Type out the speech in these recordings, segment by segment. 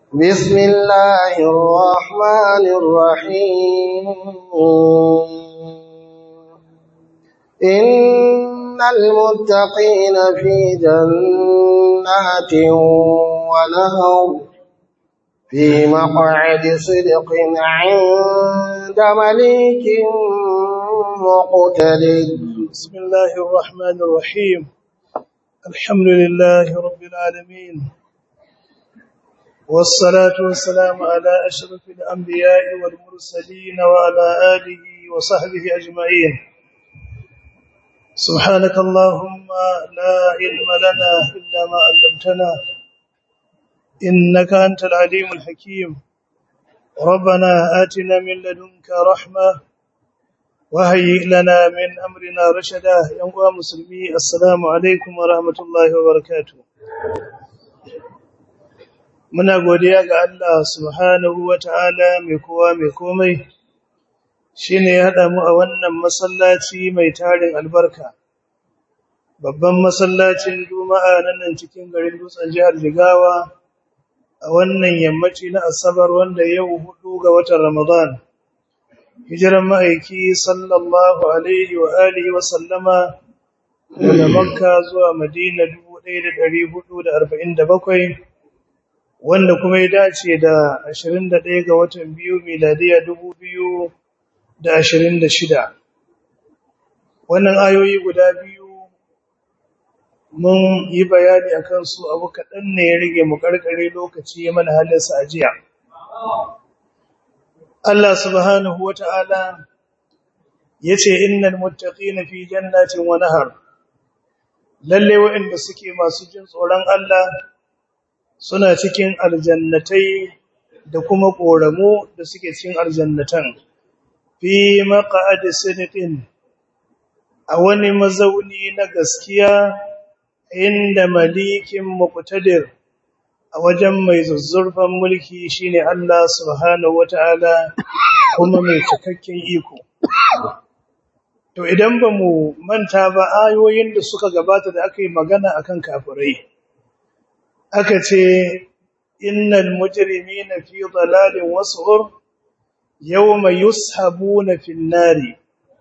بسم الله الرحمن الرحيم إن المتقين في جنات ونهر في مقعد صدق عند مليك مقتدر بسم الله الرحمن الرحيم الحمد لله رب العالمين والصلاة والسلام على أشرف الأنبياء والمرسلين وعلى آله وصحبه أجمعين سبحانك اللهم لا علم لنا إلا ما علمتنا إنك أنت العليم الحكيم ربنا آتنا من لدنك رحمة وهيئ لنا من أمرنا رشدا يا مسلمي السلام عليكم ورحمة الله وبركاته muna godiya ga Allah subhanahu wata'ala mai kowa mai komai shine ya haɗa mu a wannan masallaci mai tarin albarka babban masallacin juma'a nan nan cikin garin dutsen jihar Jigawa a wannan yammaci na asabar wanda yau hudu ga watan Ramadan hijiran ma'aiki sallallahu alaihi wa alihi wa sallama daga Makka zuwa Madina 1447 wanda kuma ya dace da 21 ga watan biyu miladiya 2026 wannan ayoyi guda biyu mun yi bayani akan su abu kaɗan ne ya rage mu karkare lokaci ya mana halinsa a jiya Allah subhanahu wa ta'ala ya ce innal muttaqina fi jannatin wa nahar lalle waɗanda suke masu jin tsoron Allah suna cikin aljannatai da kuma ƙoramu da suke cikin aljannatan fi maq'adi sidqin a wani mazauni na gaskiya inda malikin muqtadir a wajen mai zuzzurfan mulki shine Allah subhanahu wataala kuma mai cikakken iko to idan ba mu manta ba ayoyin da suka gabata da aka yi magana akan kafirai aka ce innal mujrimina fi dalalin wasghur yawma yushabuna fin nari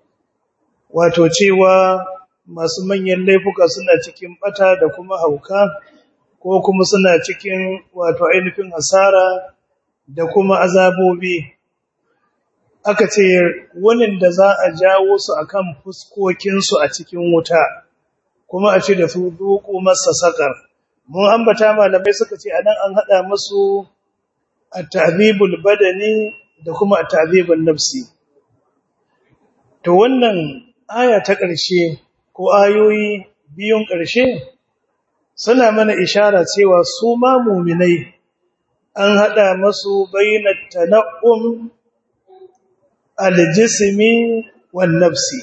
wato cewa masu manyan laifuka suna cikin bata da kuma hauka ko kuma suna cikin wato ainihin asara da kuma azabobi aka ce wannan da za a jawo su akan fuskokinsu a cikin wuta kuma a ce da su duku masa sakar mun ambata malamai suka ce anan an hada musu at-ta'dhibul badani da kuma at-ta'dhibun nafsi to wannan aya ta ƙarshe ko ayoyi biyun ƙarshe suna mana ishara cewa su ma mu'minai an hada musu bainat tanaqum al-jismi wan nafsi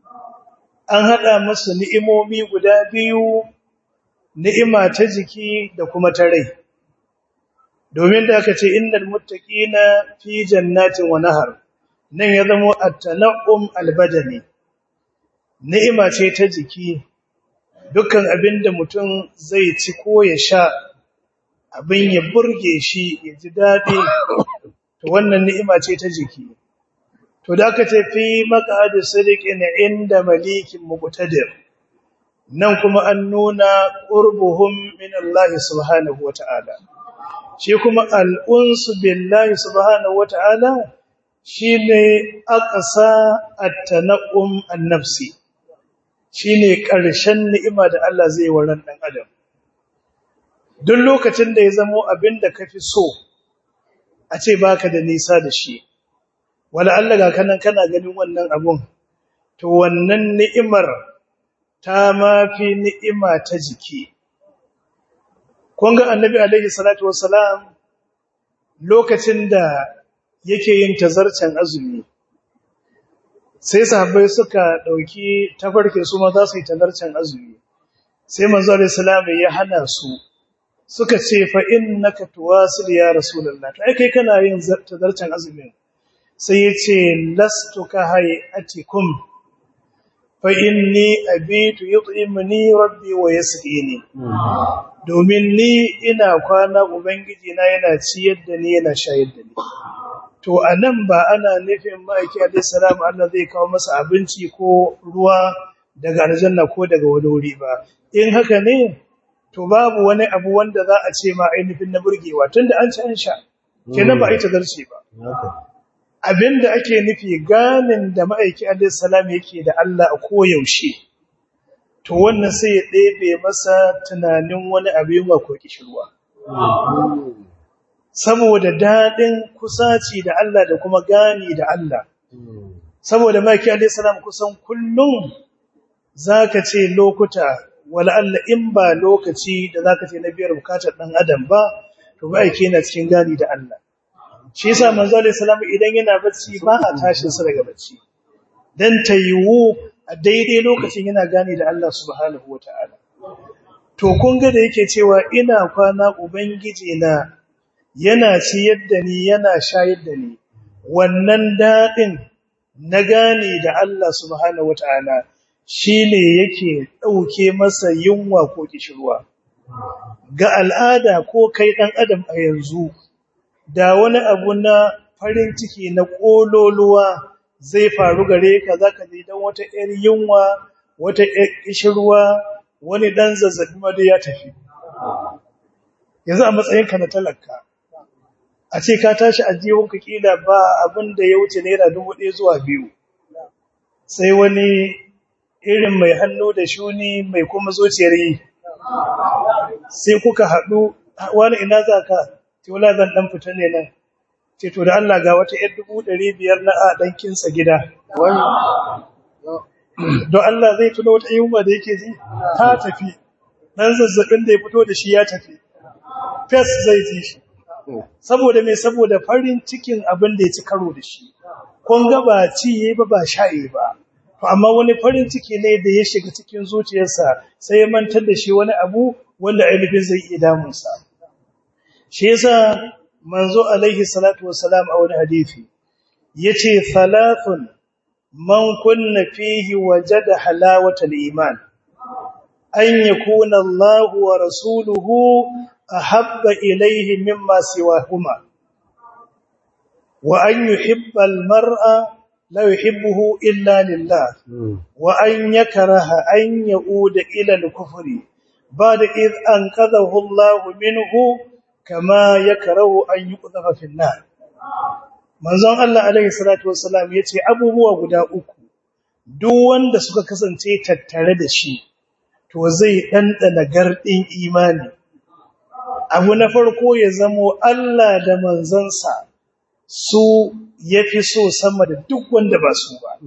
an hada musu ni'imomi guda biyu ni'ima ta jiki da kuma ta rai domin da aka ce innal muttaqina fi jannatin wa nahar nan ya zama at-tanaqum al-badani ni'ima ce ta jiki dukkan abinda mutum zai ci ko ya sha abin ya burge shi ya ji dadi to wannan ni'ima ce ta jiki to da aka ce fi maq'adi sidiqin inda malikin muqtadir nan kuma an nuna qurbuhum min Allah subhanahu wata'ala shi kuma al'unsu billahi subhanahu wata'ala shine aqsa at-tanaqum an-nafsi shine ƙarshen ni'ima da Allah zai wa ran dan adam duk lokacin da ya zamo abinda kafi so a ce baka da nisa da shi wala Allah ga kanan kana ganin wannan abun to wannan ni'imar ta mafi ni'ima ta jiki. Kun ga annabi alaihi salatu wassalam lokacin da yake yin tazarcen azumi, sai sahabbai suka ɗauki tafarkin su ma za su yi tazarcen azumi, sai manzo alaihi salamu ya hana su, suka ce fa in naka tuwasil ya Rasulallah, to ai kai kana yin tazarcen azumin, sai ya ce lastu ka hayatikum fa inni abitu yut'imuni rabbi wa yasqini domin ni ina kwana ubangiji na yana ciyar da ni yana shayar da ni to anan ba ana nufin ma'aiki alayhi salam Allah zai kawo masa abinci ko ruwa daga aljanna ko daga wani wuri ba in haka ne to babu wani abu wanda za a ce ma ainihin na burgewa tunda an ci an sha kenan ba a yi tazarci ba abinda ake nufi ganin da ma'aiki alayhi salam yake da Allah a koyaushe to wannan sai ya ɗebe masa tunanin wani abu yunwa ko kishirwa saboda daɗin kusaci da Allah da kuma gani da Allah saboda ma'aiki alayhi salam kusan kullum zaka ce lokuta wala Allah in ba lokaci da zaka ce na biyar bukatar dan adam ba to ma'aiki yana cikin gani da Allah shi yasa manzo alayhi salam idan yana bacci ba a tashin sa daga bacci dan tayiwu a daidai lokacin yana gani da Allah subhanahu wataala to kun ga da yake cewa ina kwana ubangiji na yana ciyar da ni yana shayar da ni wannan dadin na gane da Allah subhanahu wataala shine yake dauke masa yunwa ko kishirwa ga al'ada ko kai dan adam a yanzu da wani abu na farin ciki na kololuwa zai faru gare ka zaka ji dan wata ƴar yunwa wata ƴar kishirwa wani dan zazzabi ma da ya tafi yanzu a matsayinka na talaka a ce ka tashi a jiwonka kila ba abin da ya wuce naira dubu ɗaya zuwa biyu sai wani irin mai hannu da shuni mai kuma zuciyar yi sai kuka haɗu wani ina za ka ce wala zan ɗan fita ne nan ce to da Allah ga wata ‘yar dubu ɗari biyar na a ɗankinsa gida don Allah zai tuna wata yunwa da yake ji ta tafi ɗan zazzaɓin da ya fito da shi ya tafi fes zai ji shi saboda mai saboda farin cikin abin da ya ci karo da shi kun ga ba ci yayi ba ba sha'e ba to amma wani farin ciki ne da ya shiga cikin zuciyarsa sai ya mantar da shi wani abu wanda ainihin zai iya damunsa shi yasa manzo alaihi salatu wassalam a wani hadisi yace thalathun man kunna fihi wajada halawata al-iman an yakuna Allah wa rasuluhu ahabba ilayhi mimma siwahuma wa an yuhibba al-mar'a la yuhibbuhu illa lillah wa an yakraha an yauda ila al-kufri ba'da id anqadhahu Allah minhu kama yakrahu an yuqdhafa fi an-nar manzon Allah alaihi salatu wassalam yace abubuwa guda uku duk wanda suka kasance tattare da shi to zai dandana gardin imani abu na farko ya zamo Allah da manzansa su yafi so sama da duk wanda ba su ba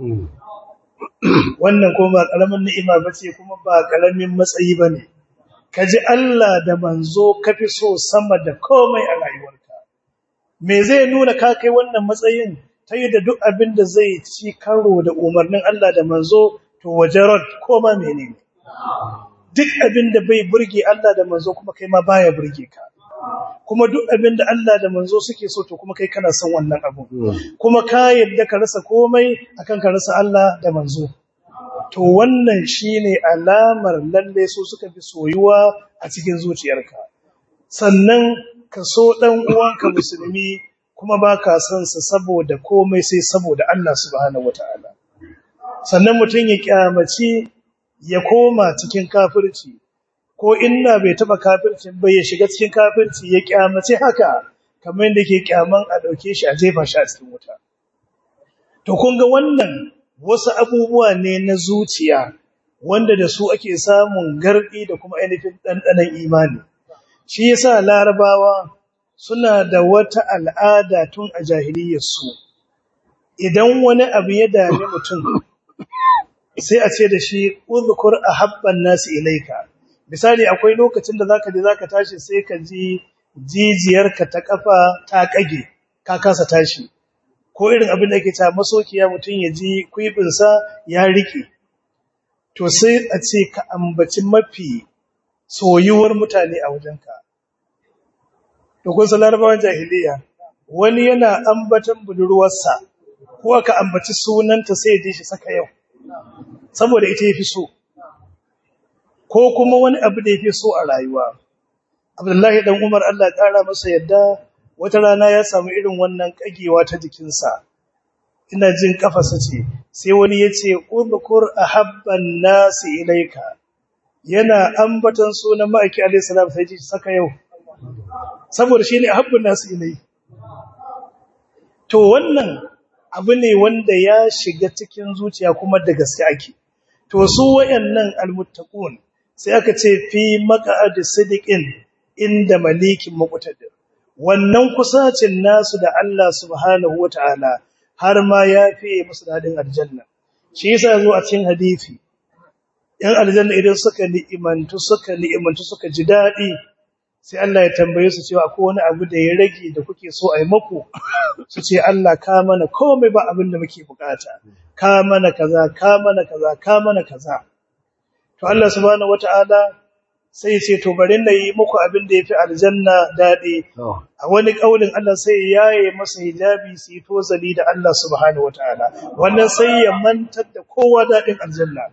wannan kuma ba karamin ni'ima bace kuma ba karamin matsayi bane kaji Allah da manzo kafi so sama da komai a rayuwarka me zai nuna ka kai wannan matsayin ta yi da duk abin da zai ci karo da umarnin Allah da manzo to wajarad koma menene duk abin da bai burge Allah da manzo kuma kai ma baya burge ka kuma duk abin da Allah da manzo suke so to kuma kai kana son wannan abu kuma ka yadda ka rasa komai akan ka rasa Allah da manzo to wannan shine alamar lalle su suka fi soyuwa a cikin zuciyarka sannan ka so dan uwanka musulmi kuma baka son sa saboda komai sai saboda Allah subhanahu wataala sannan mutun ya kyamaci ya koma cikin kafirci ko inna bai taba kafircin bai ya shiga cikin kafirci ya kyamace haka kamar yadda yake kyaman a dauke shi a jefa shi a cikin wuta to kun ga wannan wasu abubuwa ne na zuciya wanda da su ake samun gardi da kuma ainihin dandanan imani shi yasa larabawa suna da wata al'ada tun a jahiliyyar su idan wani abu ya dame mutum sai a ce da shi uzkur ahabban nasi ilaika misali akwai lokacin da zaka je zaka tashi sai ka ji jijiyarka ta kafa ta kage ka kasa tashi ko irin abin da yake ta masokiya mutun ya ji kuibin sa ya rike to sai a ce ka ambaci mafi soyuwar mutane a wajenka to kun san larabawan jahiliya wani yana ambatan budurwarsa ko aka ambaci sunanta sai ya ji shi saka yau saboda ita yafi so ko kuma wani abu da yafi so a rayuwa Abdullahi dan Umar Allah ya kara masa yadda wata rana ya samu irin wannan kagewa ta jikinsa ina jin kafarsa ce sai wani yace udhkur ahabban nasi ilaika yana ambatan sunan ma'aiki alayhi salam sai ji saka yau saboda shine ahabbun nasi ilai to wannan abu ne wanda ya shiga cikin zuciya kuma da gaske ake to su wayannan almuttaqun sai aka ce fi maq'ad sidiqin inda malikin muqtadir wannan kusacin nasu da Allah subhanahu wataala har ma ya fiye musu dadin aljanna shi yasa zo a cikin hadisi yan aljanna idan suka ni'imantu suka ni'imantu suka ji dadi sai Allah ya tambaye su cewa akwai wani abu da ya rage da kuke so a yi maku su ce Allah ka mana komai ba abin da muke bukata ka mana kaza ka mana kaza ka mana kaza to Allah subhanahu wataala sai ya ce to bari na yi muku abin da yafi aljanna dadi a wani kaulin Allah sai ya yaye masa hijabi su yi tozali da Allah subhanahu wataala wannan sai ya mantar da kowa dadin aljanna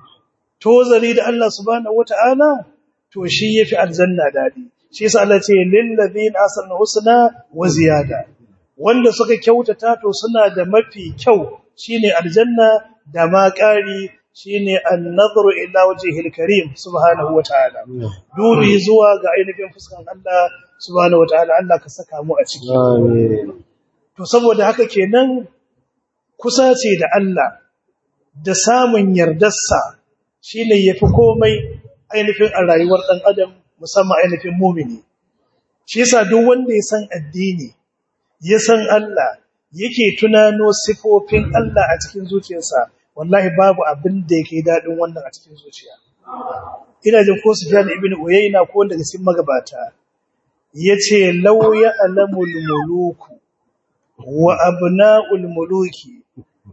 tozali da Allah subhanahu wataala to shi yafi aljanna dadi shi yasa Allah ce lil ladina asanu husna wa ziyada wanda suka kyautata to suna da mafi kyau shine aljanna da ma ƙari shine an-nadhru ila wajhil karim subhanahu wataala dubi zuwa ga ainihin fuskan Allah subhanahu wataala Allah ka saka mu a ciki amin to saboda haka kenan kusa ce da Allah da samun yardarsa shine yafi komai ainihin a rayuwar dan adam musamman ainihin mumini shi yasa duk wanda ya san addini ya san Allah yake tunano sifofin Allah a cikin zuciyarsa wallahi babu abin da yake dadin wannan a cikin zuciya ina jin ko Sufyan ibn Uyayna ko daga cikin magabata yace law ya'lamul muluku wa abna'ul muluki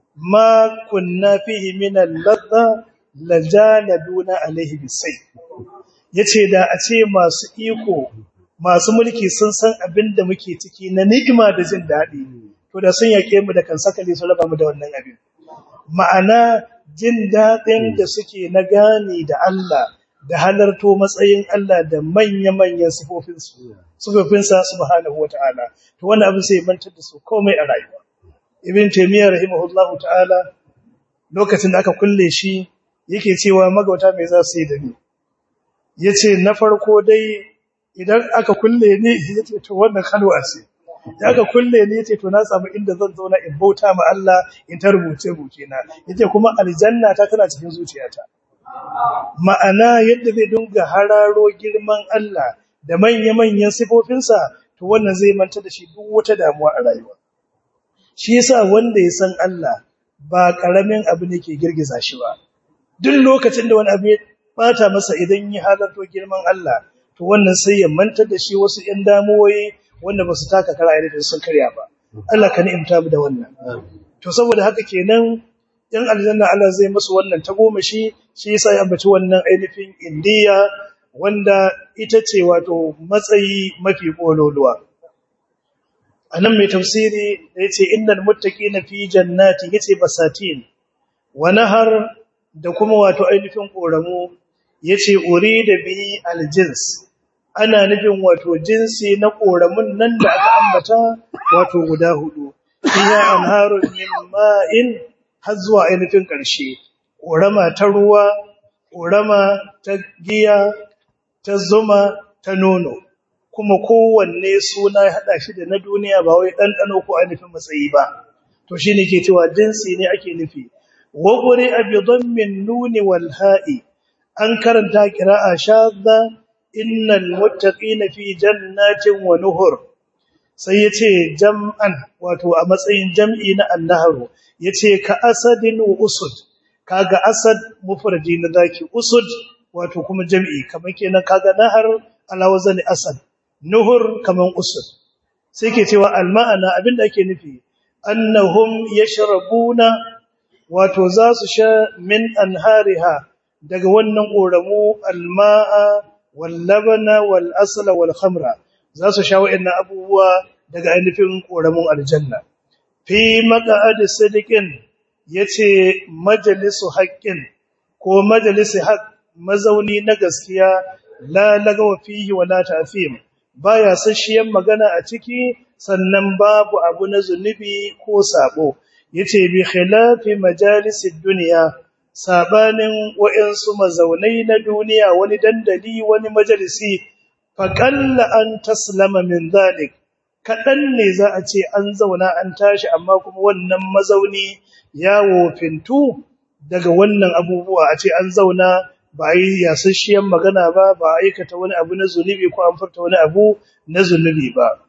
ma kunna fihi min al-ladha lajaladuna alaihi bisay yace da a ce masu iko masu mulki sun san abin da muke ciki na ni'ima da jin daɗi to da sun yake mu da kan sakale su raba mu da wannan abin ma'ana jin daɗin da suke na gane da Allah da halarto matsayin Allah da manya-manyan sifofinsu sifofinsa subhanahu wata'ala to wannan abin sai mantar da su komai a rayuwa ibn taymiyyah rahimahullahu ta'ala lokacin da aka kulle shi yake cewa magauta mai za su yi da ni yace na farko dai idan aka kulle ni yace to wannan kalwa ce aka kulle ni yace to na samu inda zan zauna in bauta ma Allah in ta rubuce buke na yace kuma aljanna ta tana cikin zuciyata ma'ana yadda zai dunga hararo girman Allah da manya-manyan sifofinsa to wannan zai manta da shi duk wata damuwa a rayuwa shi yasa wanda ya san Allah ba karamin abu ne ke girgiza shi ba duk lokacin da wani abu ya bata masa idan ya halarto girman Allah to wannan sai ya mantar da shi wasu ƴan damuwoyi wanda ba su taka kara da sun karya ba Allah ka ni'imta mu da wannan to saboda haka kenan yan aljanna Allah zai musu wannan tagomashi shi yasa ya ambaci wannan ainihin indiya wanda ita ce wato matsayi mafi kololuwa anan mai tafsiri da yace innal muttaqina fi jannati yace basatin wa nahar da kuma wato ainihin koramu yace urida bihi aljins ana nufin wato jinsi na koramun nan da aka ambata wato guda hudu fiya anharun min ma'in har zuwa ainihin ƙarshe korama ta ruwa korama ta giya ta zuma ta nono kuma kowanne suna ya hada shi da na duniya ba wai ɗanɗano ko ainihin matsayi ba to shine ke cewa jinsi ne ake nufi wa quri'a bi dhammin nuni wal ha'i an karanta qira'a shadda innal muttaqina fi jannatin wa nuhur sai yace jam'an wato a matsayin jam'i na annaharu yace ka asadin wa usud kaga asad mufradi na zaki usud wato kuma jam'i kamar kenan kaga nahar ala wazani asad nuhur kaman usud sai ke cewa al ma'ana abinda ake nufi annahum yashrabuna wato za su sha min anhariha daga wannan ƙoramu alma'a wallabana wal asla wal khamra za su sha wa'annan abubuwa daga ainihin ƙoramun aljanna fi maq'ad sidiqin yace majalisu haqqin ko majalisi haq mazauni na gaskiya la lagawa fihi wala ta'fim baya sashiyan magana a ciki sannan babu abu na zunubi ko sabo yace bi khilafi majalisid dunya sabanin wa'insu mazaunai na duniya wani dandali wani majalisi faqalla an taslama min dhalik kadan ne za a ce an zauna an tashi amma kuma wannan mazauni ya wofintu daga wannan abubuwa a ce an zauna ba a yi yasasshiyan magana ba ba a aikata wani abu na zunubi ko an furta wani abu na zunubi ba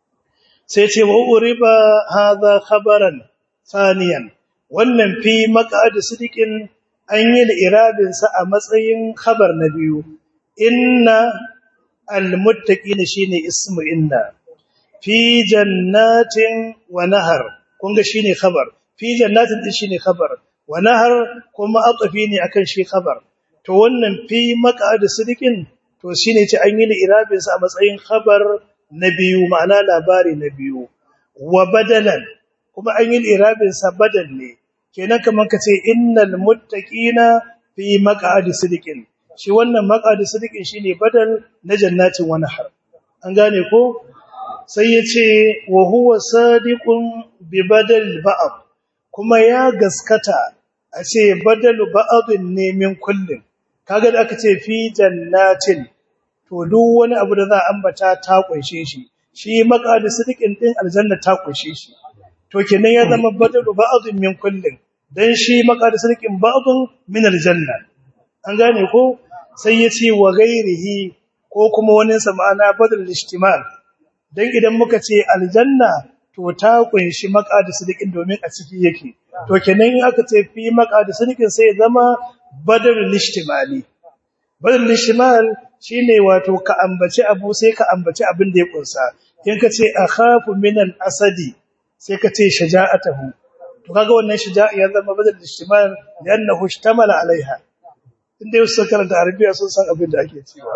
sai ce wa uriba hadha khabaran thaniyan wannan fi maqad sidiqin an yi da irabin sa a matsayin khabar na biyu inna almuttaqina shine ismu inna fi jannatin wa nahar kun ga shine khabar fi jannatin din shine khabar wa nahar kuma atafi ne akan shi khabar to wannan fi maqad sidiqin to shine ce an yi da irabin sa a matsayin khabar na biyu ma'ana labari na biyu wa badalan kuma an yi irabin sa badal ne kenan kaman kace innal muttaqina fi maq'adi sidiqin shi wannan maq'adi sidiqin shine badal na jannatin wa nahar an gane ko sai yace wa huwa sadiqun bi badal ba'd kuma ya gaskata a ce badalu ba'din ne min kullin kaga da aka ce fi jannatin to duk wani abu da za a ambata ta kunshe shi shi maqadi sidiqin din aljanna ta kunshe shi to kenan ya zama badalu ba'dhin min kullin dan shi maqadi sidiqin ba'dhin min aljanna an gane ko sai yace wa ghairihi ko kuma wani sa ma'ana badal ishtimal dan idan muka ce aljanna to ta kunshi maqadi sidiqin domin a ciki yake to kenan in aka ce fi maqadi sidiqin sai ya zama badal ishtimali badal ishtimal shine wato ka ambaci abu sai ka ambaci abin da ya kunsa in ka ce akhafu minal asadi sai ka ce shaja'atuhu to kaga wannan shaja'a ya zama badal ishtimal li'annahu ishtamala alaiha inda yau suka karanta arabiya sun san abin da ake cewa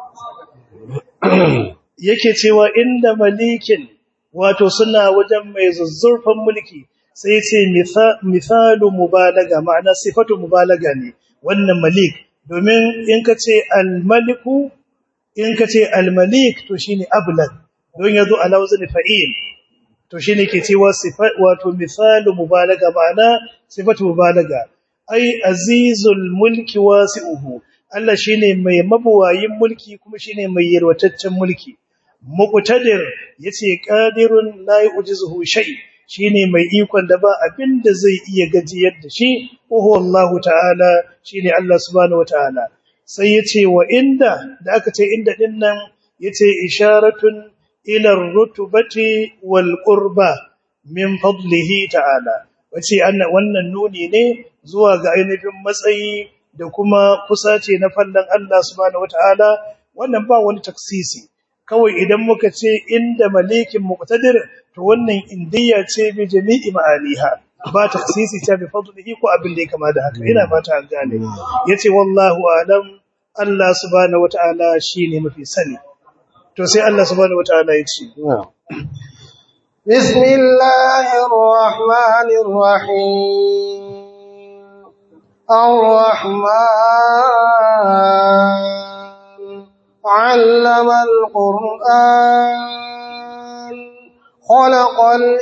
yake cewa inda malikin wato suna wajen mai zuzzurfan mulki sai ce misalu mubalaga ma'ana sifatu mubalaga ne wannan malik domin in ka ce al-maliku in ka ce al-malik to shine ablag don yazo ala wazni fa'il to shine ke cewa sifat wato misalu mubalaga ma'ana sifatu mubalaga ai azizul mulki wasi'uhu Allah shine mai mabuwayin mulki kuma shine mai yarwataccen mulki muqtadir yace qadirun la yujizuhu shay shine mai ikon da ba abin da zai iya gajiyar da shi huwa Allahu ta'ala shine Allah subhanahu wataala sai yace wa inda da aka ce inda din nan yace isharatun ila rutubati wal qurba min fadlihi ta'ala wace wannan nuni ne zuwa ga ainihin matsayi da kuma kusace na fallan Allah subhanahu wataala wannan ba wani taksisi kawai idan muka ce inda malikin muqtadir to wannan indiya ce bi jami'i ma'aliha ba taksisi ta bi fadlihi ko abin da ya kama da haka ina fata an gane yace wallahu alam Allah subhanahu wataala shine mafi sani to sai Allah subhanahu wataala ya ce bismillahir rahmanir rahim الرحمن علم القرآن خلق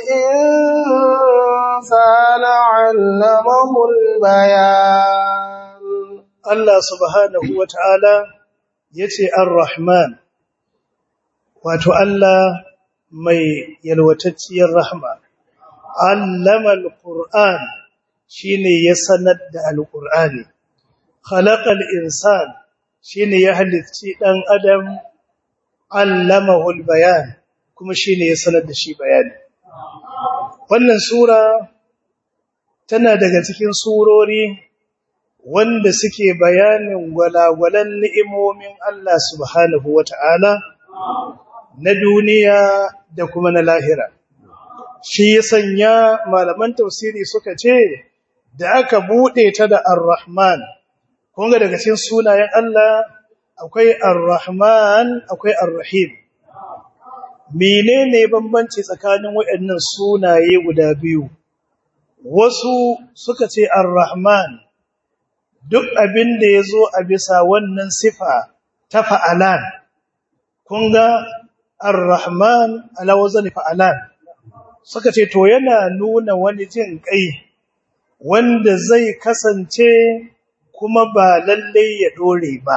الإنسان علمه البيان الله سبحانه وتعالى يتي الرحمن wato Allah mai yalwatacciyar rahma allama alquran shine ya sanar da alqurani khalaqal insan shine ya halicci dan adam allamahu albayan kuma shine ya sanar da shi bayani wannan sura tana daga cikin surori wanda suke bayanin gwalagwalan ni'imomin Allah subhanahu wata'ala na duniya da kuma na lahira shi ya sanya malaman tafsiri suka ce da aka bude ta da ar-rahman kun ga daga cikin sunayen Allah akwai ar-rahman akwai ar-rahim menene bambanci tsakanin waɗannan sunaye guda biyu wasu suka ce ar-rahman duk abin da ya zo a bisa wannan sifa ta fa'alan kun ga ar-rahman ala wazani fa'alan suka ce to yana nuna wani jin kai wanda zai kasance kuma ba lalle ya dore ba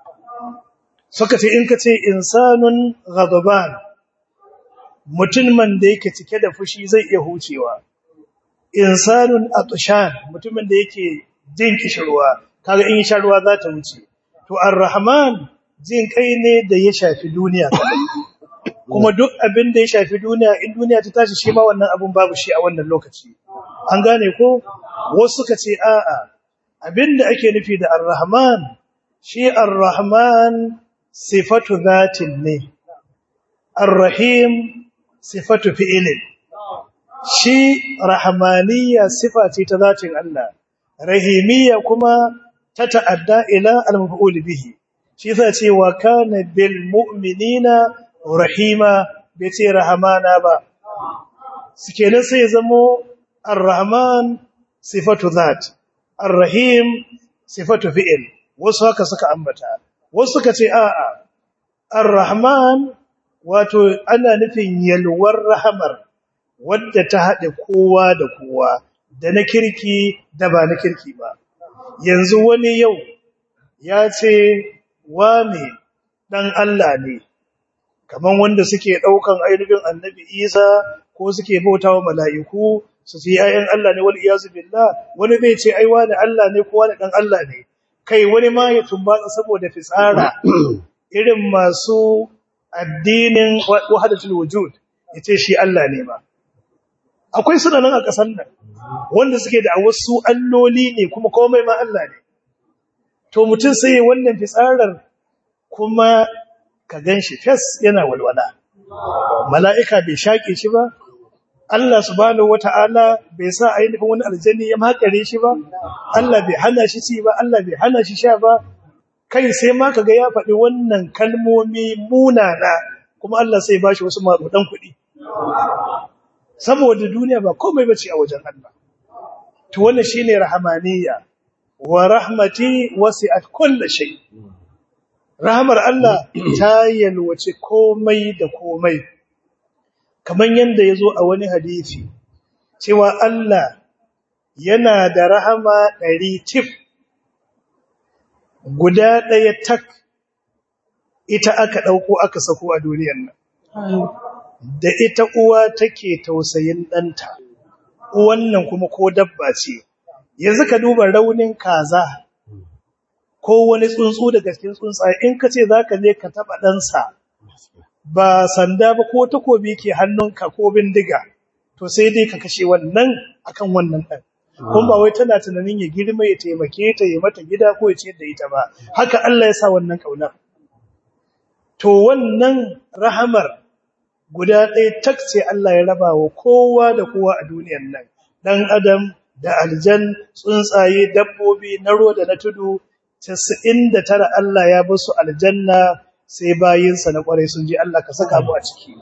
suka ce in ka ce insanun ghadaban mutumin da yake cike da fushi zai iya hucewa insanun atshan mutumin da yake jin kishirwa kaga in sha ruwa za ta wuce to ar-rahman jin kai ne da ya shafi duniya kuma duk abin da ya shafi duniya in duniya ta tashi shi ma wannan abun babu shi a wannan lokaci an gane ko wasu suka ce a'a abin da ake nufi da ar-rahman shi ar-rahman sifatu zatin ne ar-rahim sifatu fi'ilin shi rahmaniyya sifa ce ta zatin Allah rahimiyya kuma ta ta'adda ila al-maf'ul bihi shi yasa ce wa kana bil mu'minina rahima bai ce rahamana ba suke nan sai zamo ar-rahman sifatu zat ar-rahim sifatu fi'il wasu haka suka ambata wasu suka ce a'a ar-rahman wato ana nufin yalwar rahamar wadda ta haɗe kowa da kowa da na kirki da ba na kirki ba yanzu wani yau ya ce wane ɗan Allah ne kaman wanda suke ɗaukan ainihin annabi isa ko suke bauta wa mala'iku su ce ‘ya'yan Allah ne wal iyazu billah wani zai ce ai wani Allah ne ko wani ɗan Allah ne kai wani ma ya tumbatsa saboda fitsara irin masu addinin wahadatul wujud ya ce shi Allah ne ba akwai suna nan a ƙasar nan wanda suke da wasu alloli ne kuma komai ma Allah ne to mutum sai wannan fitsarar kuma ka ganshi fes yana walwala mala'ika bai shaƙe shi ba Allah subhanahu wata'ala bai sa ainihin wani aljanni ya makare shi ba Allah bai hana shi ci ba Allah bai hana shi sha ba kai sai ma kaga ya faɗi wannan kalmomi munana kuma Allah sai ba shi wasu maɗuɗan kuɗi saboda duniya ba komai bace a wajen Allah to wannan shine rahmaniyya wa rahmati wasi'at kulli shay rahmar Allah ta yalwace komai da komai kaman yanda yazo a wani hadisi cewa Allah yana da rahama ɗari tif guda ɗaya tak ita aka ɗauko aka sako a duniyar nan da ita uwa take tausayin ɗanta wannan kuma ko dabba ce yanzu ka duba raunin kaza ko wani tsuntsu daga cikin tsuntsaye in ka ce za ka je ka taɓa ɗansa ba sanda ba ko takobi ke hannunka ko bindiga to sai dai ka kashe wannan akan wannan ɗan kuma ba wai tana tunanin ya girma ya taimake ta ya mata gida ko ya ciyar da ita ba haka Allah ya sa wannan ƙaunar to wannan rahamar guda ɗaya tak ce Allah ya raba wa kowa da kowa a duniyar nan ɗan adam da aljan tsuntsaye dabbobi na ruwa da na tudu 99 Allah ya basu aljanna sai bayinsa na kwarai sun ji Allah ka saka mu a ciki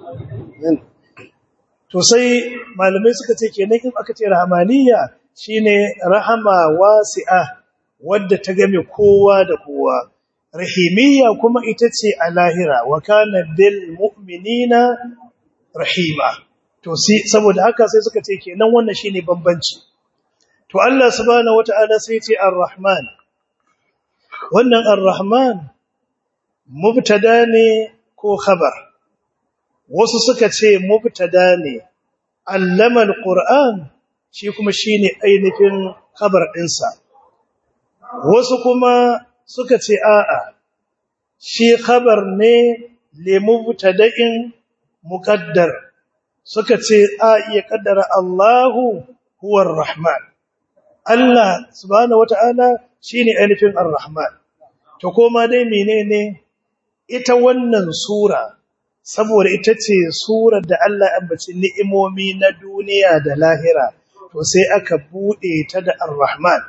to sai malamai suka ce kenan in aka ce rahmaniyya shine rahama wasi'a wadda ta game kowa da kowa rahimiyya kuma ita ce a lahira wa kana bil mu'minina rahima to sai saboda haka sai suka ce kenan wannan shine bambanci to Allah subhanahu wataala sai ya ce ar-rahman wannan ar-rahman mubtada ne ko khabar wasu suka ce mubtada ne allama al-qur'an shi kuma shine ainihin khabar ɗinsa wasu kuma suka ce a'a shi khabar ne limubtada'in muqaddar suka ce a iya kaddara Allahu huwar rahman Allah subhanahu wata'ala shine ainihin ar-rahman to koma dai menene ita wannan sura saboda ita ce surar da Allah ya ambaci ni'imomi na duniya da lahira to sai aka bude ta da ar-rahman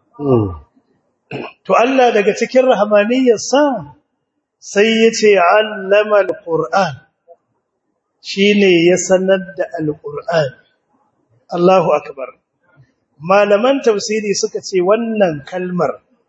to Allah daga cikin rahmaniyarsa sai ya ce allama al-qur'an shine ya sanar da al-qur'an Allahu akbar malaman tafsiri suka ce wannan kalmar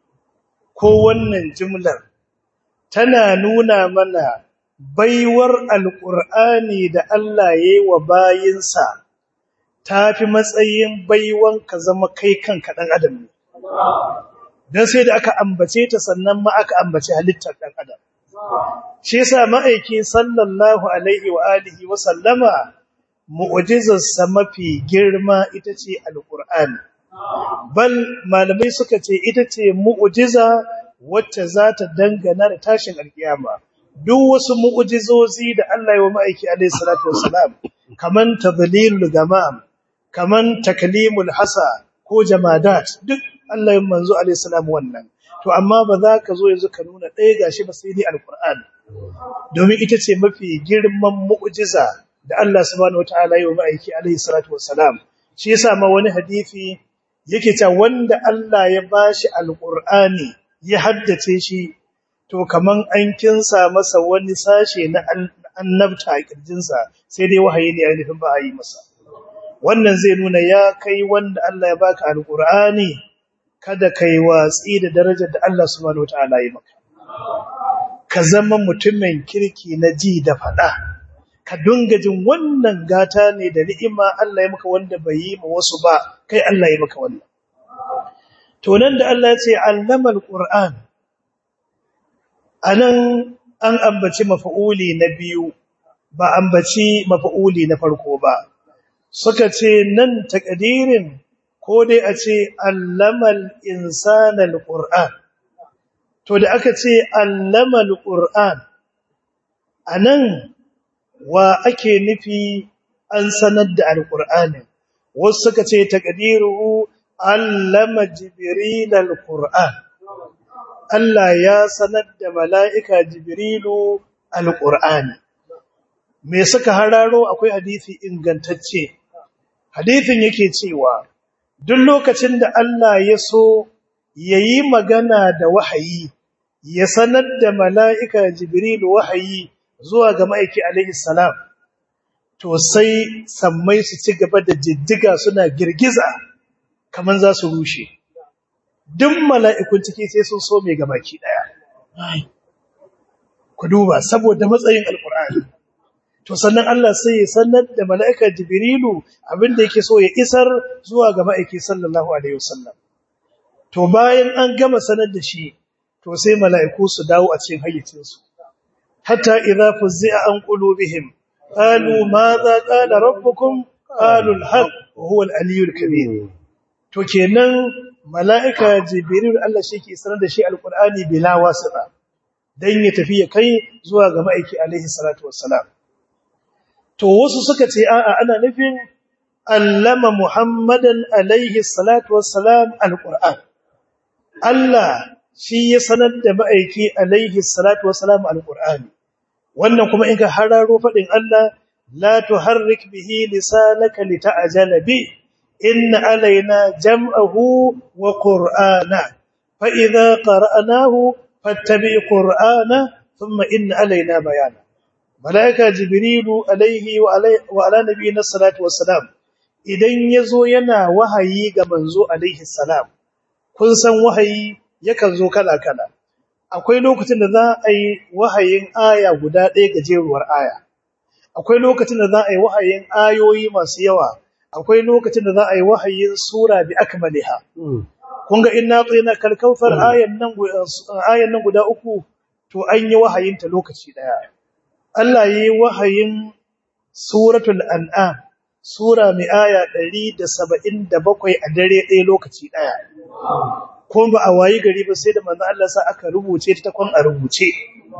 ko wannan jumlar tana nuna mana baiwar alƙur'ani da Allah ya yi wa bayinsa ta fi matsayin baiwan ka zama kai kanka ɗan adam ne. Don sai da aka ambace ta sannan ma aka ambace halittar ɗan adam. Shi sa ma'aiki sallallahu Alaihi wa alihi wa sallama mu'ujizarsa mafi girma ita ce alƙur'ani. Bal malamai suka ce ita ce mu'ujiza wacce za ta dangana da tashin alkiyama. Duk wasu mu'ujizozi da Allah ya wa ma'aiki alaihi salatu wassalam, kaman tadlilul gamam, kaman taklimul hasa ko jamadat, duk Allah ya manzo alaihi salam wannan. To amma ba za ka zo yanzu ka nuna ɗaya gashi ba sai dai alqur'ani. Domin ita ce mafi girman mu'ujiza da Allah subhanahu wataala ya wa ma'aiki alaihi salatu wassalam. Shi yasa ma wani hadisi yake ta wanda Allah ya bashi alqur'ani ya haddace shi to kaman an kinsa masa wani sashe na annabta a kirjinsa sai dai wahayi ne ainihin ba a yi masa wannan zai nuna ya kai wanda Allah ya baka alqur'ani kada kai watsi da darajar da Allah subhanahu wataala ya maka ka zama mutumin kirki na ji da fada ka dunga jin wannan gata ne da ni'ima Allah ya maka wanda bai yi ma wasu ba kai Allah ya maka wannan to nan da Allah ya ce allama alquran anan an ambaci mafa'uli na biyu ba ambaci mafa'uli na farko ba suka ce nan takadirin ko dai a ce allamal insana alquran to da aka ce allama alquran anan wa ake nufi an sanar da alqur'anin wasu suka ce takadiru allama jibril alquran Allah ya sanar da mala'ika jibrilu alqur'ani me suka hararo akwai hadisi ingantacce hadisin yake cewa duk lokacin da Allah ya so yayi magana da wahayi ya sanar da mala'ika jibrilu wahayi zuwa ga ma'aiki alaihi salam to sai sammai su ci gaba da jiddiga suna girgiza kaman za su rushe duk mala'ikun ciki sai sun so mai gabaki daya ku duba saboda matsayin alkur'ani to sannan Allah sai ya sanar da mala'ika jibrilu abinda yake so ya isar zuwa ga ma'aiki sallallahu alaihi wasallam to bayan an gama sanar da shi to sai mala'iku su dawo a cikin hayyacinsu hatta idza fuzzi'a an qulubihim qalu madha qala rabbukum qalu al-haq wa huwa al-aliyyul kabir to kenan mala'ika jibril Allah shi ke sanar da shi alqur'ani bila wasita dan ya tafi ya kai zuwa ga ma'aiki alaihi salatu wassalam to wasu suka ce a'a ana nufin allama muhammadan alaihi salatu wassalam alqur'an Allah shi ya sanar da ma'aiki alaihi salatu wassalam alqur'ani wannan kuma in ka hararo fadin Allah la tuharrik bihi lisanaka lita'jala bi inna alaina jam'ahu wa qur'ana fa idza qara'nahu fattabi' qur'ana thumma inna alaina bayana malaika jibrilu alaihi wa ala nabiyina salatu wassalam idan yazo yana wahayi ga manzo alaihi salam kun san wahayi yakan zo kala kala akwai lokacin da za a yi wahayin aya guda ɗaya gajeruwar aya akwai lokacin da za a yi wahayin ayoyi masu yawa akwai lokacin da za a yi wahayin sura bi akmaliha kun ga inna tsina kalkausar ayan nan ayan nan guda uku to an yi wahayin ta lokaci daya Allah yi wahayin suratul an'am sura mai aya 177 a dare ɗaya lokaci daya kuma ba a wayi gari ba sai da manzo Allah sa aka rubuce ta takwan a rubuce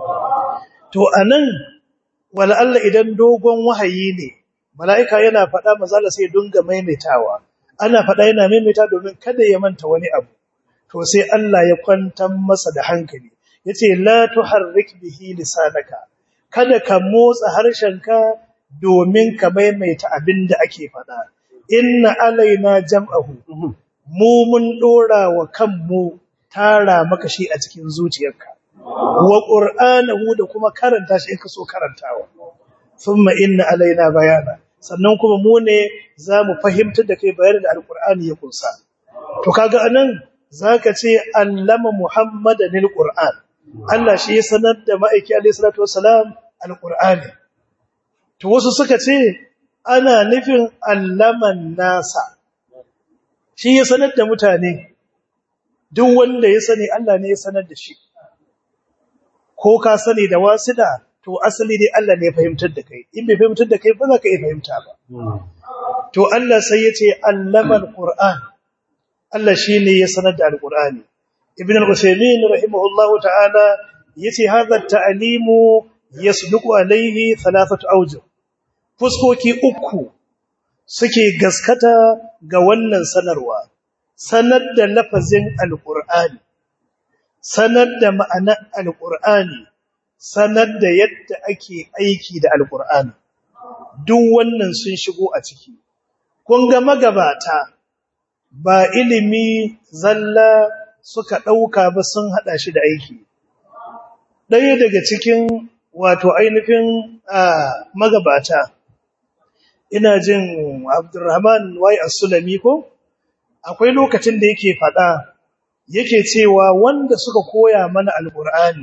to anan wala Allah idan dogon wahayi ne mala'ika yana faɗa manzo Allah sai dunga maimaitawa ana faɗa yana maimaita domin kada ya manta wani abu to sai Allah ya kwantar masa da hankali yace la tuharrik bihi lisanaka kada ka motsa harshenka domin ka maimaita abinda ake faɗa inna alaina jam'ahu mu mun dora wa kanmu tara maka shi a cikin zuciyarka wa qur'anahu da kuma karanta shi in ka so karantawa thumma inna alaina bayana sannan kuma mu ne zamu fahimtar da kai bayanin da alqur'ani ya kunsa to kaga anan zaka ce allama muhammadan alquran Allah shi ya sanar da ma'aiki alayhi salatu wassalam alqur'ani to wasu suka ce ana nufin allaman nasa shi ya sanar da mutane duk wanda ya sani Allah ne ya sanar da shi ko ka sani da wasida to asali dai Allah ne ya fahimtar da kai in bai fahimtar da kai ba za ka iya fahimta ba to Allah sai ya ce allamal qur'an Allah shine ya sanar da alqur'ani ibn al-usaymin rahimahullahu ta'ala yace hadha at-ta'limu yasduqu alayhi thalathatu awjuh fuskoki uku suke gaskata ga wannan sanarwa sanar da lafazin alqur'ani sanar da ma'anar alqur'ani sanar da yadda ake aiki da alqur'ani duk wannan sun shigo a ciki kun ga magabata ba ilimi zalla suka ɗauka ba sun haɗa shi da aiki ɗaya daga cikin wato ainihin magabata ina jin abdurrahman wai as-sulami ko akwai lokacin da yake faɗa yake cewa wanda suka koya mana alƙur'ani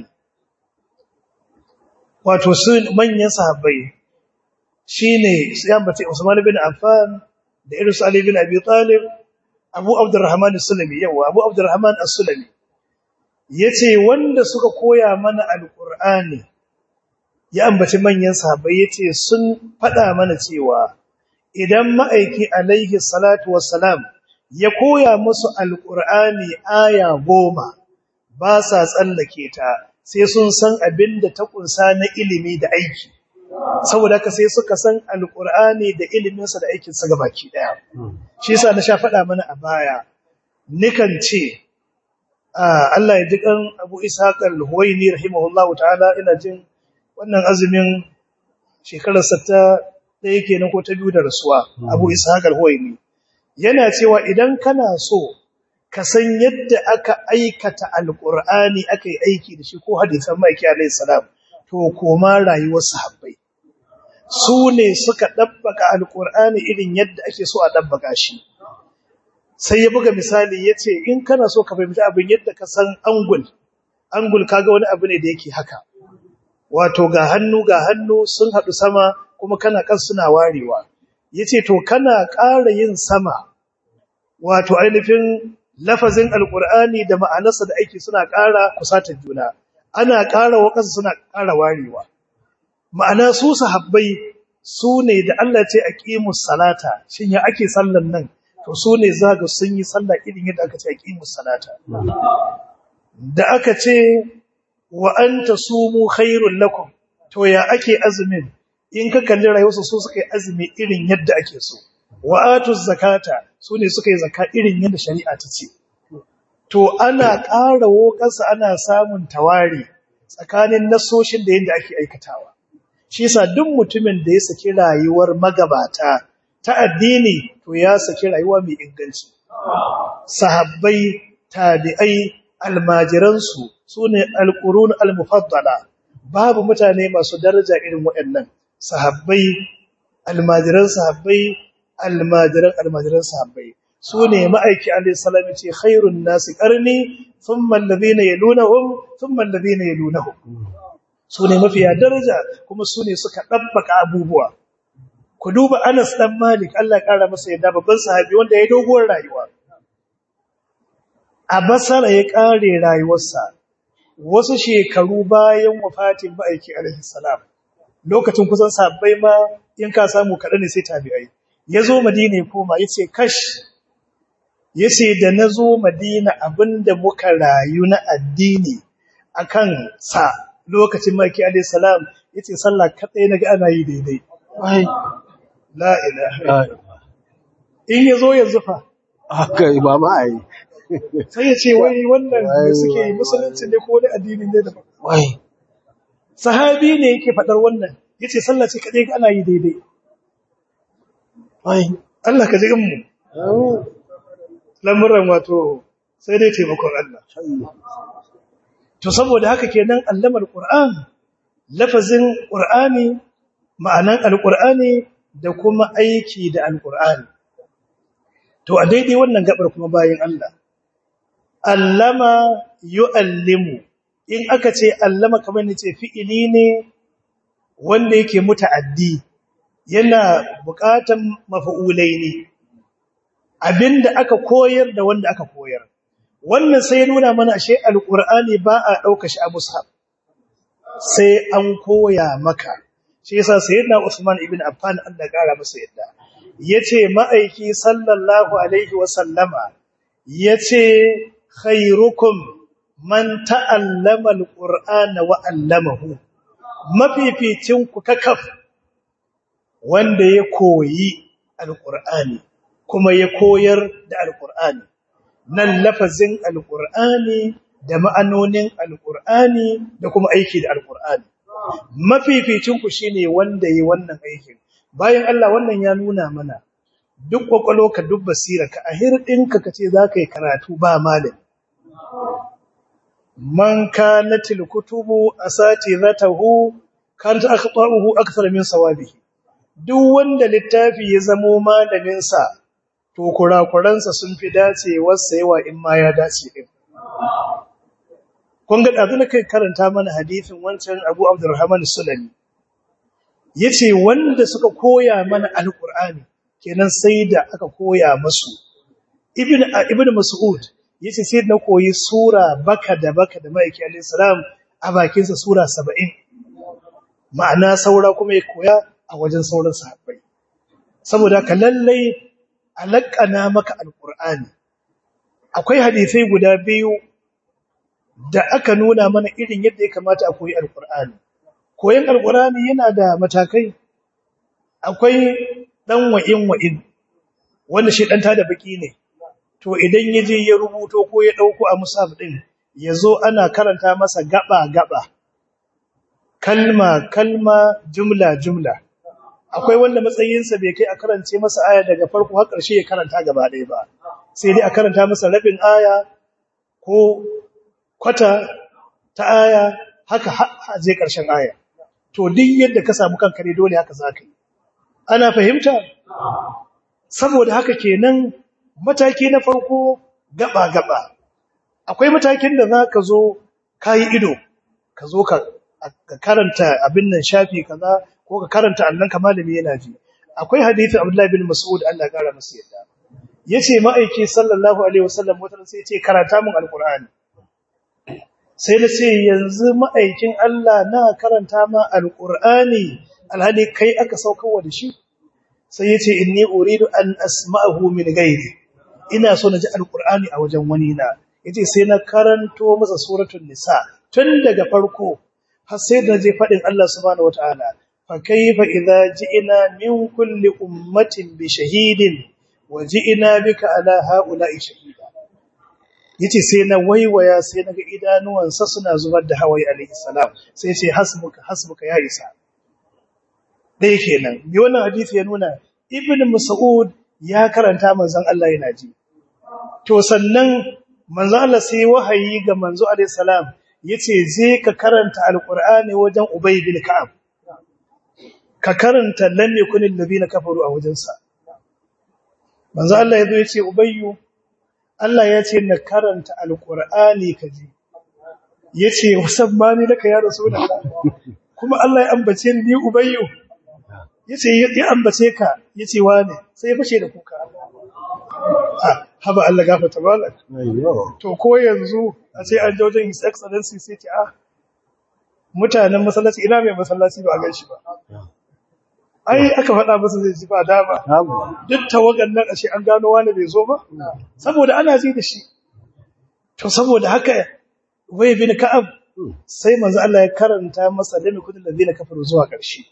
wato su manyan sahabbai shine sai bace Usman bin Affan da Iris Ali bin Abi Talib Abu Abdurrahman As-Sulami yawa Abu Abdurrahman As-Sulami yace wanda suka koya mana alqur'ani ya ambaci manyan sahabbai yace sun fada mana cewa idan ma'aiki alaihi salatu wassalam ya koya musu alqur'ani aya goma ba sa tsallake ta sai sun san abinda ta kunsa na ilimi da aiki saboda haka sai suka san alkur'ani da iliminsa da aikinsa gabaki daya shi yasa na sha faɗa mana a baya nikan ce Allah ya ji kan Abu Ishaq al-Huwaini rahimahullahu ta'ala ina jin wannan azumin shekarar sa ta ɗaya kenan ko ta biyu da rasuwa Abu Ishaq al-Huwaini yana cewa idan kana so ka san yadda aka aikata alkur'ani aka yi aiki da shi ko hadisan maiki alayhi salam to koma rayuwar sahabbai su ne suka ɗabbaka alƙur'ani irin yadda ake so a ɗabbaka shi sai ya buga misali ya ce in kana so ka fahimci abin yadda ka san angul angul kaga wani abu ne da yake haka wato ga hannu ga hannu sun haɗu sama kuma kana kan suna warewa ya ce to kana ƙara yin sama wato ainihin lafazin alƙur'ani da ma'anarsa da aiki suna ƙara kusatar juna ana ƙara wa ƙasa suna ƙara warewa ma'ana su sahabbai su ne da Allah ce a ƙimus salata shin ya ake sallan nan to su ne zaga sun yi sallah irin yadda aka ce a ƙimus salata da aka ce wa an ta sumu khairun lakum to ya ake azumin in ka kalli rayuwarsu su suka yi azumi irin yadda ake so wa atuz zakata su ne suka yi zaka irin yadda shari'a ta ce to ana ƙara wokansa ana samun tawari tsakanin nasoshin da yadda ake aikatawa shi yasa duk mutumin da ya saki rayuwar magabata ta addini to ya saki rayuwa mai inganci sahabbai tabi'ai almajiransu sune alqurun almufaddala babu mutane masu daraja irin waɗannan sahabbai almajiran sahabbai almajiran almajiran sahabbai sune ma'aiki alayhi salam ce khairun nasi qarni thumma alladhina yalunhum thumma alladhina yalunhum sune mafiya daraja kuma sune suka dabbaka abubuwa ku duba Anas dan Malik Allah ya kara masa yadda babban sahabi wanda ya doguwar rayuwa a Basra ya kare rayuwarsa wasu shekaru bayan wafatin ma'aiki alaihi salam lokacin kusan sabbai ma in ka samu kaɗan ne sai tabi'ai ya zo madina ya koma ya ce kash ya ce da na zo madina abinda muka rayu na addini a kan sa lokacin maki alaihi salam ya ce sallah kaɗai na ga ana yi daidai la ilaha in ya zo yanzu fa haka ba ma a yi sai ya ce wai wannan da suke yi musulunci ne ko wani addini ne daban wai sahabi ne yake faɗar wannan ya ce sallah ce kaɗai ana yi daidai wai Allah ka ji mu lamuran wato sai dai taimakon Allah to saboda haka kenan allamar Qur'an lafazin Qur'ani ma'anan alqur'ani da kuma aiki da alqur'ani to a daidai wannan gabar kuma bayin Allah allama yu'allimu in aka ce allama kamar ne ce fi'ili ne wanda yake muta'addi yana buƙatan mafa'ulai ne abinda aka koyar da wanda aka koyar wannan sai ya nuna mana ashe alqur'ani ba a dauka shi a mushaf sai an koya maka shi yasa sayyidina Usman ibn Affan Allah kara masa yadda yace ma'aiki sallallahu alaihi wa sallama yace khairukum man ta'allama alqur'ana wa 'allamahu mafificin ku kakaf wanda ya koyi alqur'ani kuma ya koyar da alqur'ani nan lafazin alqur'ani da ma'anonin alqur'ani da kuma aiki da alqur'ani mafificin ku shine wanda yayi wannan aikin bayan Allah wannan ya nuna mana duk kwakwalo ka duk basira ka a hirdinka kace zaka yi karatu ba malami man kanatil kutubu asatizatahu kan akhtaruhu akthar min sawabihi duk wanda littafi ya zamo malamin sa to kurakuransa sun fi dacewar yawa in ma ya dace din kun ga dazu na kai karanta mana hadisin wancan Abu Abdurrahman Sulami yace wanda suka koya mana alqur'ani kenan sai da aka koya musu ibn ibn mas'ud yace sai na koyi sura baka da baka da maiki alayhi salam a bakin sa sura 70 ma'ana saura kuma ya koya a wajen sauran sahabbai saboda ka lallai alaqana maka alqur'ani akwai hadisai guda biyu da aka nuna mana irin yadda ya kamata a koyi alqur'ani koyon alqur'ani yana da matakai akwai dan wa'in wa'in wanda shi dan tada baki ne to idan ya je ya rubuto ko ya dauko a musaf din yazo ana karanta masa gaba gaba kalma kalma jumla jumla akwai wanda matsayinsa bai kai a karance masa aya daga farko har ƙarshe ya karanta gaba ɗaya ba sai dai a karanta masa rabin aya ko kwata ta aya haka har je ƙarshen aya to duk yadda ka samu kanka ne dole haka zaka yi ana fahimta saboda haka kenan mataki na farko gaba gaba akwai matakin da zaka zo kai ido ka zo ka ka karanta abin nan shafi kaza ko ka karanta annan ka malami yana ji akwai hadisi Abdullah bin Mas'ud Allah ya kara masa yadda yace ma'aiki sallallahu alaihi wasallam wata sai yace karanta mun alqur'ani sai na ce yanzu ma'aikin Allah na karanta ma alqur'ani alhali kai aka saukarwa da shi sai yace inni uridu an asma'ahu min ghairi ina so na ji alqur'ani a wajen wani na yace sai na karanto masa suratul nisa tun daga farko har sai da je fadin Allah subhanahu wataala fa kayfa idza ji'na min kulli ummatin bi shahidin wa ji'na bika ala haula'i shahida yace sai na waiwaya sai naga idanuwansa suna zubar da hawaye alayhi salam sai ce hasbuka hasbuka ya isa dai kenan bi wannan hadisi ya nuna ibn mas'ud ya karanta manzon Allah yana ji to sannan manzon Allah sai wahayi ga manzo alayhi salam yace je ka karanta alqur'ani wajen ubay bin ka'ab ka karanta lam yakunil ladina kafaru a wajensa manzo Allah yazo yace ubayyu Allah ya ce na karanta alqur'ani kaji yace wasabbani laka ya rasulullah kuma Allah ya ambace ni ubayyu yace ya ambace ka yace wane sai ya fashe da kuka ah haba Allah gafarta malak to ko yanzu a sai an jaujin his excellency sai ce ah mutanen masallaci ina mai masallaci ba a gan shi ba ai aka faɗa masa zai ji ba dama duk tawagan nan ashe an gano wani bai zo ba saboda ana ji da shi to saboda haka wai bin ka'ab sai manzo Allah ya karanta masa lami kudin ladina kafaru zuwa ƙarshe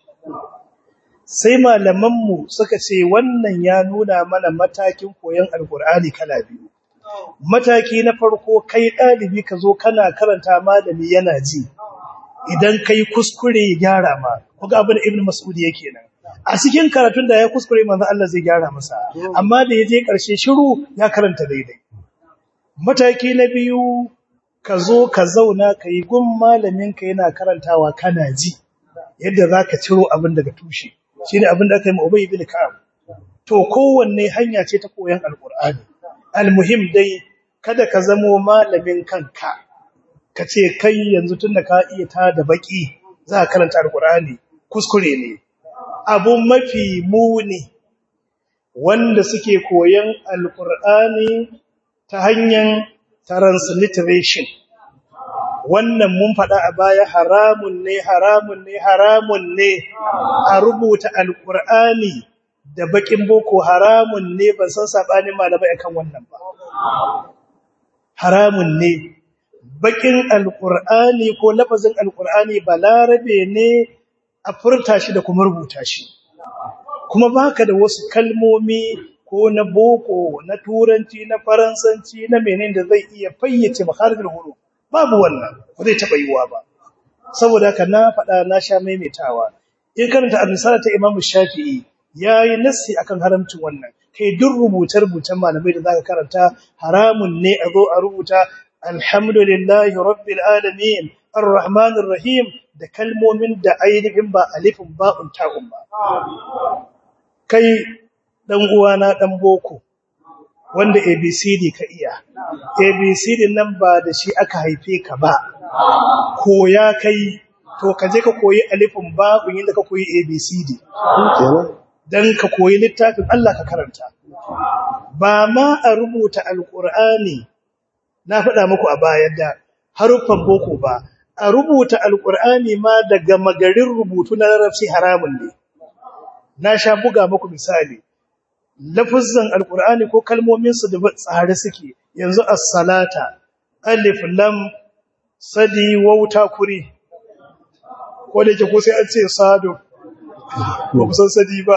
sai malaman mu suka ce wannan ya nuna mana matakin koyon alkur'ani kala biyu mataki na farko kai dalibi ka zo kana karanta malami yana ji idan kai kuskure ya gyara ma kuga abin ibn mas'ud yake nan a cikin karatun da ya kuskure manzo Allah zai gyara masa amma da yaje karshe shiru ya karanta daidai mataki na biyu ka zo ka zauna kai gun malamin ka yana karantawa kana ji yadda zaka ciro abin daga tushe shine abin da aka yi ma Ubay ibn Ka'ab to kowanne hanya ce ta koyon alqur'ani almuhim dai kada ka zamo malamin kanka ka ce kai yanzu tunda ka iya ta da baki za ka karanta alkur'ani kuskure ne abu mafi muni wanda suke koyan alkur'ani ta hanyar transliteration wannan mun faɗa a baya haramun ne haramun ne haramun ne a rubuta alkur'ani da bakin boko haramun ne ban san sabanin malamai akan wannan ba haramun ne bakin alkur'ani ko lafazin alkur'ani balarabe ne a furta shi da kuma rubuta shi kuma baka da wasu kalmomi ko na boko na turanci na faransanci na menene da zai iya fayyace makharijul huruf babu wannan ba zai taba yiwa ba saboda haka na faɗa na sha maimaitawa in karanta al-risala ta Imam Shafi'i yayi nassi akan haramcin wannan kai duk rubuce-rubucen malamai da zaka karanta haramun ne a zo a rubuta alhamdulillahi rabbil alamin arrahmanir rahim da kalmomin da ainihin ba alifin ba'un ta'un ba kai dan uwana dan boko wanda abcd ka iya abcd nan ba da shi aka haife ka ba koya kai to ka je ka koyi alifin ba'un yadda ka koyi abcd dan ka koyi littafin Allah ka karanta ba ma a rubuta alqur'ani na faɗa muku a baya da haruffan boko ba a rubuta alqur'ani ma daga magarin rubutu na larabci haramun ne na sha buga muku misali lafazan alqur'ani ko kalmomin su da tsare suke yanzu as-salata alif lam sadi wauta kuri ko da yake ko sai an ce sado ba ku san sadi ba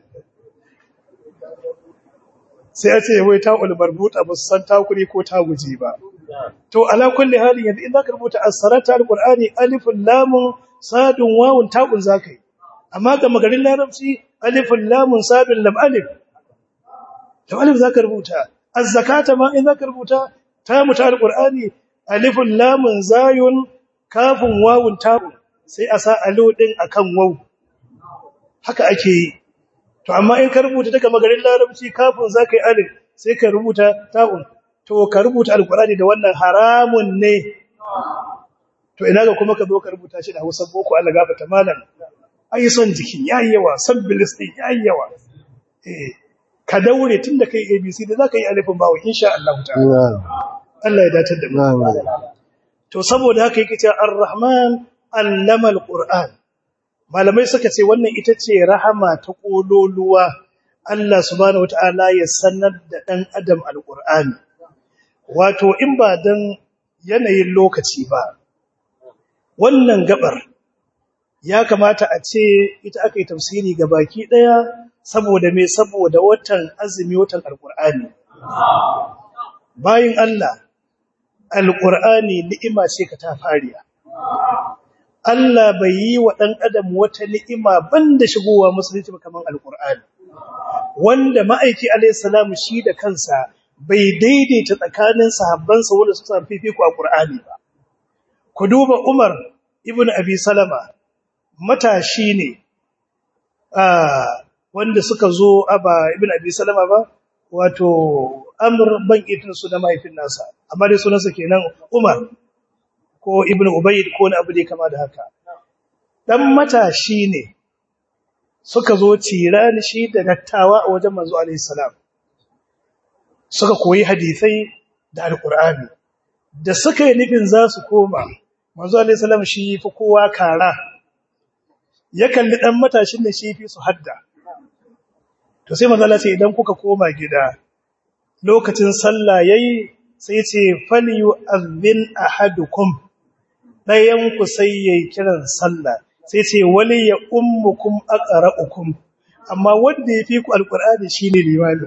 sai a ce wai ta ulbarbuta ba su san takuri ko ta guji ba to ala kulli halin yanzu in zaka rubuta as-salata al-qur'ani alifun lamun sadun wawun ta'un zakai amma ga magarin larabci alifun lamun sadun lam alif to alif zaka rubuta az-zakata ma in zaka rubuta ta muta al-qur'ani alifun lamun zayun kafun wawun ta'un sai a sa alo din akan waw haka ake yi to amma in ka rubuta daga magarin larabci kafin zaka yi alif sai ka rubuta ta'un to ka rubuta alqur'ani da wannan haramun ne to ina ga kuma ka zo ka rubuta shi da Hausa boko Allah gafarta malam ai son jiki yayi yawa son bilistin yayi yawa eh ka daure tunda kai abc da zaka yi alifin bawo insha Allah ta'ala Allah ya dace da mu to saboda haka yake cewa ar-rahman allama al-qur'an malamai suka ce wannan ita ce rahama ta kololuwa Allah subhanahu wataala ya sanar da dan adam alqur'ani wato in ba dan yanayin lokaci ba wannan gabar ya kamata a ce ita aka yi tafsiri ga baki daya saboda me saboda watan azumi watan alqur'ani bayin Allah alqur'ani ni'ima ce ka ta fariya Allah bai yi wa ɗan adam wata ni'ima banda shigowa musulunci ba kaman alƙur'ani wanda ma'aiki alayhi salamu shi da kansa bai daidaita tsakanin sahabbansa wanda suka san fifiko a Qur'ani ba ku duba Umar ibn Abi Salama matashi ne ah wanda suka zo aba ibn Abi Salama ba wato Amr ban itin su da mahaifin nasa amma dai sunansa kenan Umar ko ibn ubayd ko wani abu da kama da haka dan matashi ne suka zo tirani shi da dattawa a wajen manzo alaihi salam suka koyi hadisai da alqur'ani da suka yi nufin za su koma manzo alaihi salam shi fi kowa kara ya kalli dan matashin da shi fi su hadda to sai manzo Allah ce idan kuka koma gida lokacin sallah yayi sai ce falyu azbin ahadukum dayan ku sai yayi kiran sallah sai ce wali ya ummukum aqra'ukum amma wanda yafi ku alqur'ani shine limami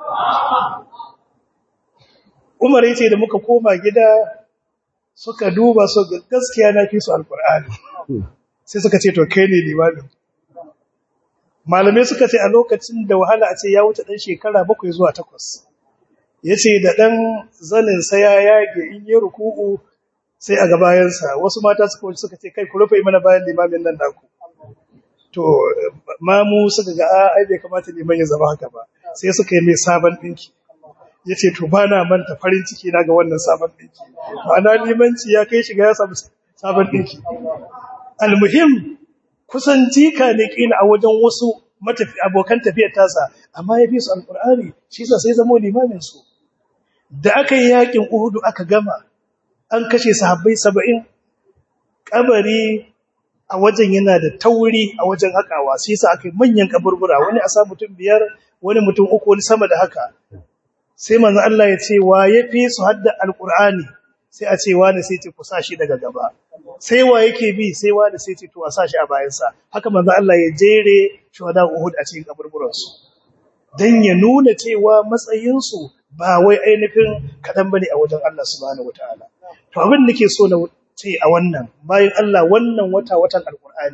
Umar yace da muka koma gida suka duba su gaskiya na fi su alqur'ani sai suka ce to kai ne limami malamai suka ce a lokacin da wahala a ce ya wuce dan shekara bakwai zuwa takwas yace da dan zanin sa ya yage in yi ruku'u sai a gabayansa wasu mata suka wuce suka ce kai ku rufe mana bayan limamin nan naku to mamu suka ga ai bai kamata liman ya zama haka ba sai suka yi mai sabon dinki ya ce to ba na manta farin ciki na ga wannan sabon ɗinki ma'ana limanci ya kai shiga ya samu sabon ɗinki almuhim kusan jika ne kila a wajen wasu matafi abokan tafiyar tasa amma ya fi su alƙur'ani shi sa sai zamo limamin su da aka yi yakin uhudu aka gama an kashe sahabbai saba'in kabari a wajen yana da tauri a wajen hakawa sai sa aka yi manyan kaburbura wani a sa mutum biyar wani mutum uku wani sama da haka sai manzo Allah ya ce wa yafi su hadda alqur'ani sai a ce wani sai ce ku sa shi daga gaba sai wa yake bi sai wani sai ce to a sa shi a bayan sa haka manzo Allah ya jere shuhada Uhud a cikin kaburburan su dan ya nuna cewa matsayin su ba wai ainihin kadan bane a wajen Allah subhanahu wataala to abin da nake so na ce a wannan bayan Allah wannan wata watan alqur'ani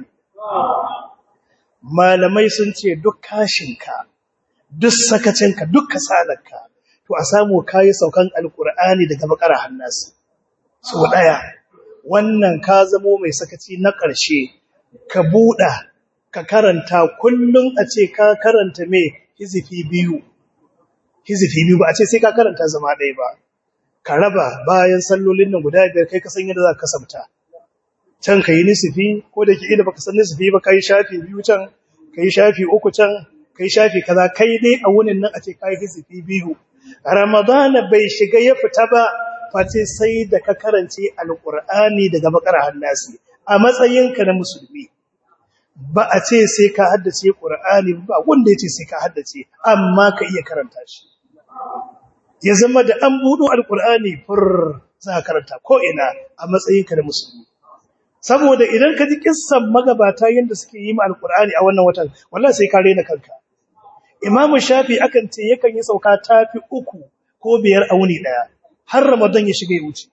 malamai sun ce duk kashinka duk sakacinka duk kasalarka to a samu kayi saukan alkur'ani daga bakara hannasi so daya wannan ka zamo mai sakaci na ƙarshe ka buɗa ka karanta kullum a ce ka karanta me hizifi biyu hizifi biyu ba a ce sai ka karanta zama ɗaya ba ka raba bayan sallolin nan guda biyar kai ka san yadda za ka kasabta can ka yi nisifi ko da ke ida baka san nisifi ba ka yi shafi biyu can ka yi shafi uku can ka yi shafi kaza kai dai a wunin nan a ce ka yi hizifi biyu ramadana bai shiga ya fita ba face sai da ka karance alkur'ani daga bakara hannasi a matsayinka na musulmi ba a ce sai ka haddace qur'ani ba wanda yace sai ka haddace amma ka iya karanta shi ya zama da an budo alkur'ani fur za ka karanta ko ina a matsayinka na musulmi saboda idan ka ji kissan magabata yanda suke yi ma alkur'ani a wannan watan wallahi sai ka rena kanka Imam Shafi akan ce yakan yi sauka tafi uku ko biyar a wuni daya har Ramadan ya shiga ya wuce.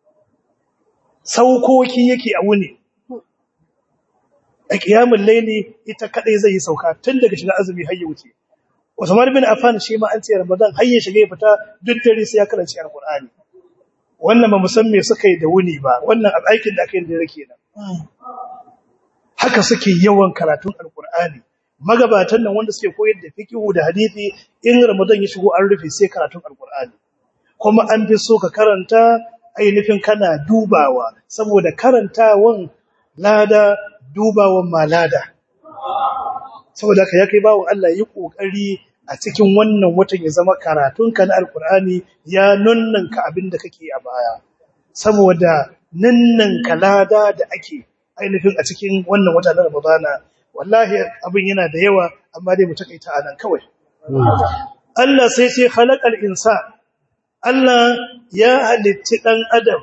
Saukoki yake a wuni. A kiyamul laili ita kadai zai yi sauka tun daga shiga azumi har ya wuce. Usman bin Affan shi ma an ce Ramadan har ya shiga ya fita duk dare sai ya karanci Alqur'ani. Wannan ba musan me suka yi da wuni ba, wannan aikin da aka yi da rake nan. Haka suke yawan karatun Alqur'ani. magabatan nan wanda suke koyar da fiqhu da hadisi in Ramadan ya shigo an rufe sai karatun alqur'ani kuma an fi so ka karanta ainihin kana dubawa saboda karantawan lada dubawan ma lada saboda haka ya kai bawon Allah yi kokari a cikin wannan watan ya zama karatunka na alqur'ani ya nunnanka abin da kake a baya saboda nunnanka lada da ake ainihin a cikin wannan wata na Ramadana wallahi abin yana da yawa amma dai mu takaita anan kawai Allah sai sai khalaqal insan Allah ya halitti dan adam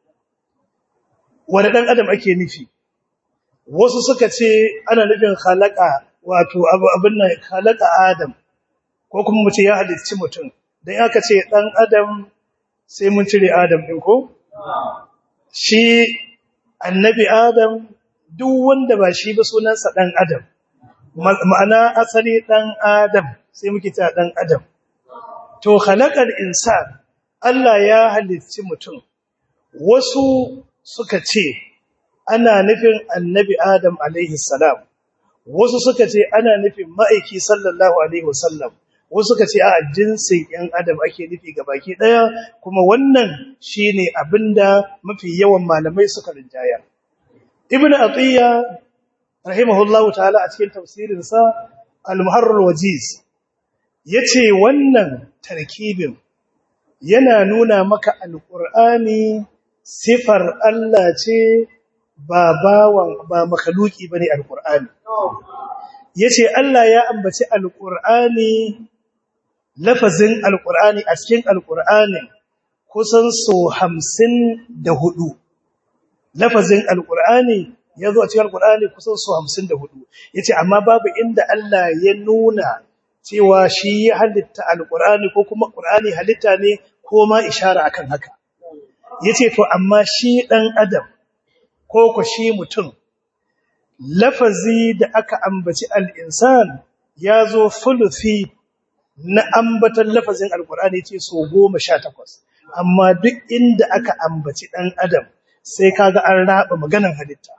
wanda dan adam ake nufi wasu suka ce ana nufin khalaqa wato abin nan khalaqa adam ko kuma mu ce ya halitti mutum dan aka ce dan adam sai mun cire adam din ko shi annabi adam duk wanda ba shi ba sunansa ɗan adam ma'ana asali ɗan adam sai muke ta ɗan adam to halakar insan Allah ya halicci mutum wasu suka ce ana nufin annabi adam alaihi salam wasu suka ce ana nufin ma'aiki sallallahu alaihi wasallam wasu suka ce a jinsin ‘yan adam ake nufi ga baki ɗaya kuma wannan shine abinda mafi yawan malamai suka rinjaya ibn atiyya rahimahullahu ta'ala a cikin tafsirinsa al-muharrar wajiz yace wannan tarkibin yana nuna maka alqur'ani sifar Allah ce ba bawan ba makhluki bane alqur'ani yace Allah ya ambaci alqur'ani lafazin alqur'ani a cikin alqur'anin kusan so 54 lafazin alqur'ani yazo a cikin alqur'ani kusan su 54 yace amma babu inda Allah ya nuna cewa shi ya halitta alqur'ani ko kuma qur'ani halitta ne ko ma ishara akan haka yace to amma shi dan adam ko ko shi mutum lafazi da aka ambaci al-insan yazo fulufi na ambatan lafazin alqur'ani yace so 18 amma duk inda aka ambaci dan adam sai kaga an raba maganan halitta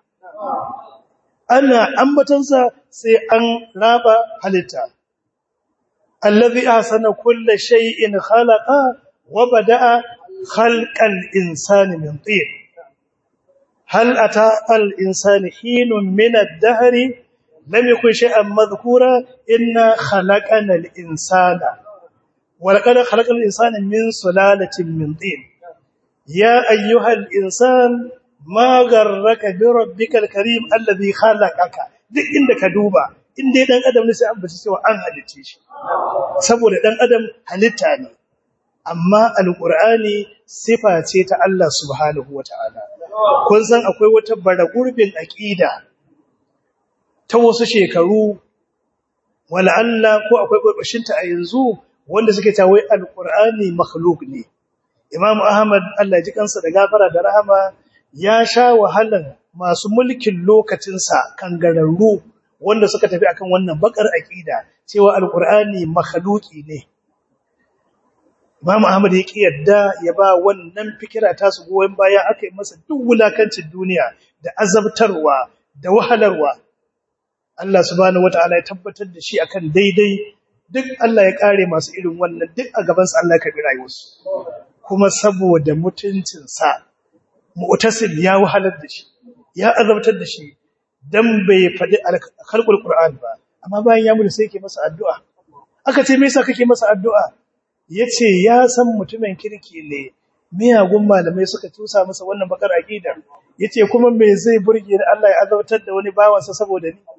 ana ambatansa sai an raba halitta alladhi ahsana kulla shay'in khalaqa wa bada'a khalqal insani min tin hal ata al insani hinun min ad-dahr lam yakun shay'an madhkura inna khalaqana al insana wa laqad khalaqal insana min sulalatin min tin ya ayyuhal insan ma garraka bi rabbikal karim alladhi khalaqaka duk inda ka duba in dai dan adam ne sai an bace cewa an halice shi saboda dan adam halitta ne amma alqur'ani sifa ce ta Allah subhanahu wataala kun san akwai wata baragurbin aqida ta wasu shekaru wala Allah ko akwai gurbashin ta a yanzu wanda suke ta wai alqur'ani makhluq ne Imam Ahmad Allah ji kansa da gafara da rahama ya sha wahalan masu mulkin lokacinsa kangararru wanda suka tafi akan wannan bakar aqida cewa alqur'ani makhluqi ne Imam Ahmad ya kiyarda ya ba wannan fikira ta su goyen baya aka yi masa duk wulakancin duniya da azabtarwa da wahalarwa Allah subhanahu wataala ya tabbatar da shi akan daidai duk Allah ya kare masu irin wannan duk a gaban sa Allah ya karbi rayuwarsu kuma saboda mutuncinsa mu'tasil ya wahalar da shi ya azabtar da shi dan bai faɗi khalqul qur'an ba amma bayan ya mutu sai yake masa addu'a aka ce me yasa kake masa addu'a yace ya san mutumin kirki ne miyagun malamai suka tusa masa wannan bakar aqida yace kuma me zai burge ni Allah ya azabtar da wani bawansa saboda ni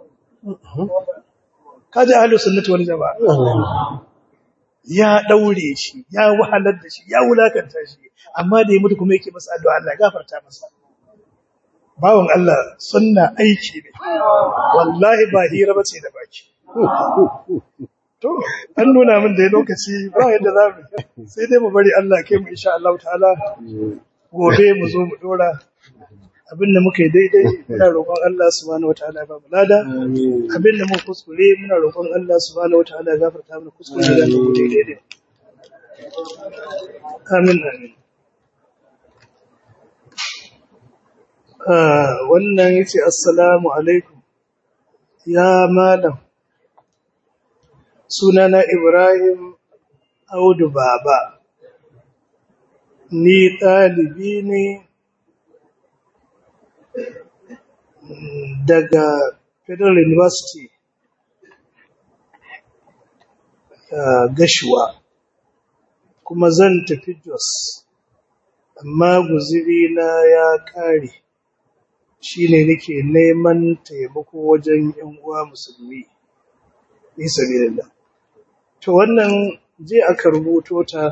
kaje ahlus sunnati wal jamaa ya daure shi ya wahalar da shi ya wulakanta shi amma da ya mutu kuma yake masa addu'a Allah ya gafarta masa bawon Allah sunna aiki ne wallahi ba hira bace da baki to an nuna min da lokaci ba yadda za mu sai dai mu bari Allah kai mu insha Allah ta'ala gobe mu zo mu dora abinda muka yi daidai muna roƙon Allah subhanahu wataala ya ba mu lada abinda muka kuskure muna roƙon Allah subhanahu wataala ya gafarta mana kuskure da muka yi daidai amin amin ah wannan yace assalamu alaikum ya malam sunana Ibrahim Audu Baba ni ɗalibi ne daga Federal University uh, Gashuwa kuma zan tafi Jos amma guziri na ya ƙare shine nake neman taimako wajen ƴan uwa musulmi fi sabilillah to wannan je aka rubuto ta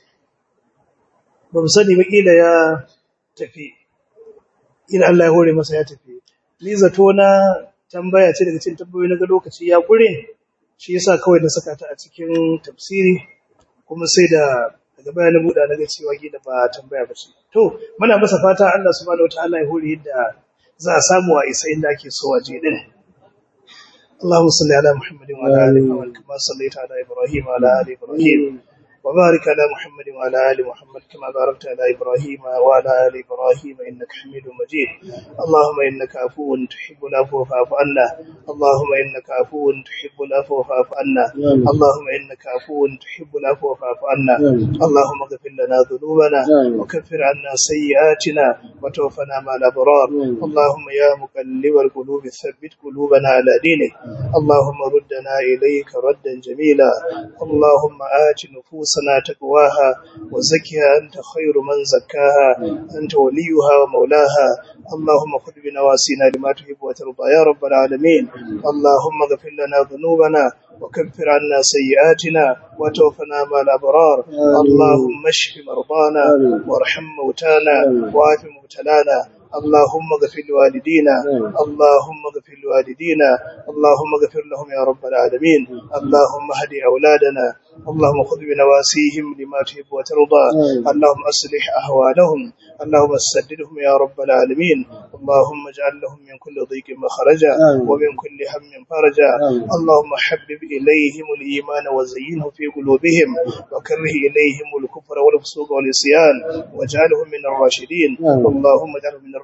ba mu sani ba kila ya tafi ila Allah ya hore masa ya tafi ni zato na tambaya ce daga cikin tambayoyi na ga lokaci ya kure shi yasa kawai na saka ta a cikin tafsiri kuma sai da daga baya na buɗa na ga cewa gida ba tambaya ba ce to muna masa fata Allah subhanahu wataala ya hore yadda za a samu a isa inda ake so a je din اللهم صل على محمد وعلى ال محمد كما صليت على ابراهيم وعلى ال ابراهيم وبارك على محمد وعلى ال محمد كما باركت على ابراهيم وعلى ال ابراهيم انك حميد مجيد اللهم انك عفو تحب العفو فاعف عنا اللهم انك عفو تحب العفو فاعف عنا اللهم انك عفو تحب العفو فاعف عنا اللهم اغفر لنا ذنوبنا وكفر عنا سيئاتنا وتوفنا مع الابرار اللهم يا مقلب القلوب ثبت قلوبنا على دينك اللهم ردنا اليك ردا جميلا اللهم آت نفوسنا تقواها وزكها أنت خير من زكاها أنت وليها ومولاها اللهم خذ بنواسينا لما تحب وترضى يا رب العالمين اللهم اغفر لنا ذنوبنا وكفر عنا سيئاتنا وتوفنا مع الأبرار اللهم اشف مرضانا وارحم موتانا وعاف مبتلانا اللهم اغفر لوالدينا اللهم اغفر لوالدينا اللهم اغفر لهم يا رب العالمين اللهم اهد أولادنا اللهم خذ بنواسيهم لما تحب وترضى اللهم أصلح أهوالهم اللهم سددهم يا رب العالمين اللهم اجعل لهم من كل ضيق مخرجا ومن كل هم فرجا اللهم حبب إليهم الإيمان وزينه في قلوبهم وكره إليهم الكفر والفسوق والعصيان واجعلهم من الراشدين اللهم اجعلهم من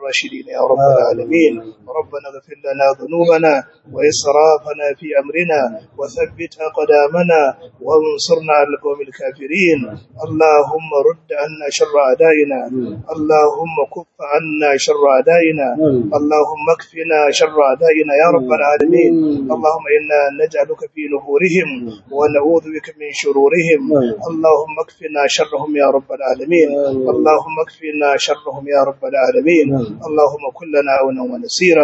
الراشدين يا رب العالمين ربنا اغفر لنا ذنوبنا وإسرافنا في أمرنا وثبت أقدامنا وانصرنا على القوم الكافرين اللهم رد عنا شر أعدائنا اللهم كف عنا شر أعدائنا اللهم اكفنا شر أعدائنا يا رب العالمين اللهم إنا نجعلك في نفورهم ونعوذ بك من شرورهم اللهم اكفنا شرهم يا رب العالمين اللهم اكفنا شرهم يا رب العالمين اللهم كن لنا عونا ونسيرا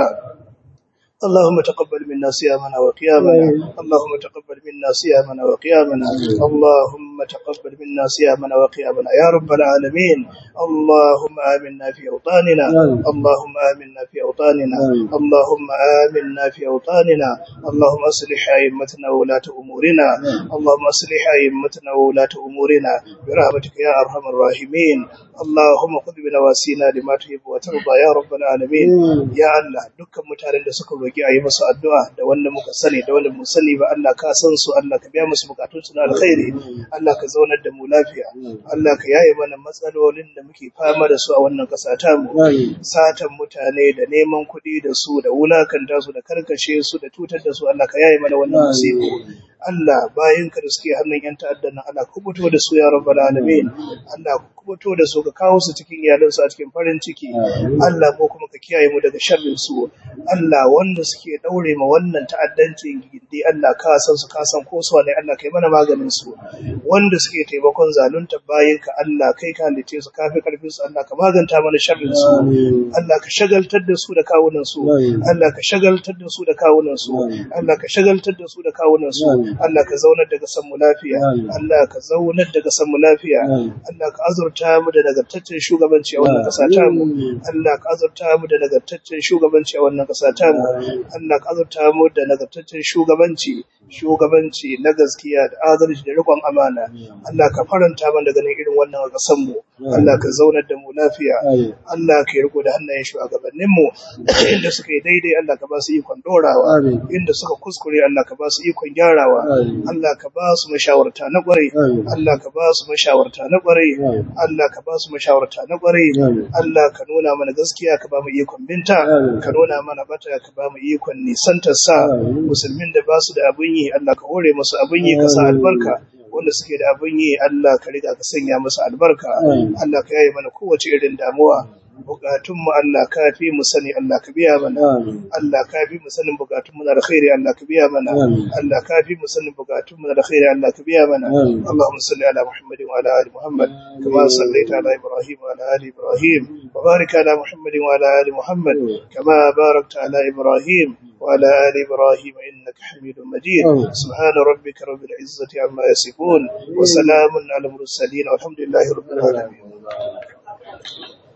اللهم تقبل منا صيامنا وقيامنا اللهم تقبل منا صيامنا وقيامنا اللهم تقبل منا صيامنا وقيامنا يا رب العالمين اللهم آمنا في أوطاننا اللهم آمنا في أوطاننا اللهم آمنا في أوطاننا اللهم أصلح أئمتنا وولاة أمورنا اللهم أصلح أئمتنا وولاة أمورنا برحمتك يا أرحم الراحمين اللهم خذ بنواسينا لما تحب وترضى يا رب العالمين يا الله dukkan mutanen da suka roki a yi musu addu'a da wanda muka sani da wanda mu sani ba Allah ka san su Allah ka biya musu bukatun su na alkhairi Allah ka zaunar da mu lafiya Allah ka yaye mana matsalolin da muke fama da su a wannan kasa ta mu satan mutane da neman kuɗi da su da wulakanta su da karkashe su da tutar da su Allah ka yaye mana wannan musibu Allah bayan ka da suke hannun yan ta'addan nan Allah kubuto da su ya rabbal alamin Allah kubuto da su ka kawo su cikin iyalansu a cikin farin ciki Allah ko kuma ka kiyaye mu daga sharrin su Allah wanda suke daure ma wannan ta'addancin gindi Allah ka san su ka san ko su ne Allah kai mana maganin su wanda suke taimakon zalunta bayin ka Allah kai ka halice su kafi karfin su Allah ka maganta mana sharrin su Allah ka shagaltar da su da kawunan su Allah ka shagaltar da su da kawunan su Allah ka shagaltar da su da kawunan su Allah ka zaunar da kasan mu lafiya Allah ka zaunar da kasan mu lafiya Allah ka azurta mu da nagartaccen shugabanci a wannan kasa ta mu Allah ka azurta mu da nagartaccen shugabanci a wannan kasa ta mu Allah ka azurta mu da nagartaccen shugabanci shugabanci na gaskiya da adalci da riƙon amana Allah ka faranta mana ganin irin wannan a kasan mu Allah ka zaunar da mu lafiya Allah ka yi riko da hannayen shugabannin mu inda suka yi daidai Allah ka ba su ikon dorawa inda suka kuskure Allah ka ba su ikon gyarawa Allah ka ba su mashawarta na ƙwarai Allah ka ba su mashawarta na ƙwarai Allah ka ba su mashawarta na ƙwarai Allah ka nuna mana gaskiya ka ba mu ikon binta ka nuna mana bata ka ba mu ikon nisantar sa musulmin da ba su da abin yi Allah ka hore musu abin yi ka sa albarka wanda suke da abin yi Allah ka riga ka sanya musu albarka Allah ka yaye mana kowace irin damuwa bukatunmu Allah ka fi mu sani Allah ka biya mana Allah ka fi mu sanin bukatunmu na alkhairi Allah ka biya mana Allah ka fi mu sanin bukatunmu na alkhairi Allah ka biya mana Allahumma salli ala Muhammad wa ala ali Muhammad kama sallaita ala Ibrahim wa ala ali Ibrahim wa barik ala Muhammad wa ala ali Muhammad kama barakta ala Ibrahim وعلى آل إبراهيم إنك حميد مجيد سبحان ربك رب العزة عما يصفون وسلام على المرسلين والحمد لله رب العالمين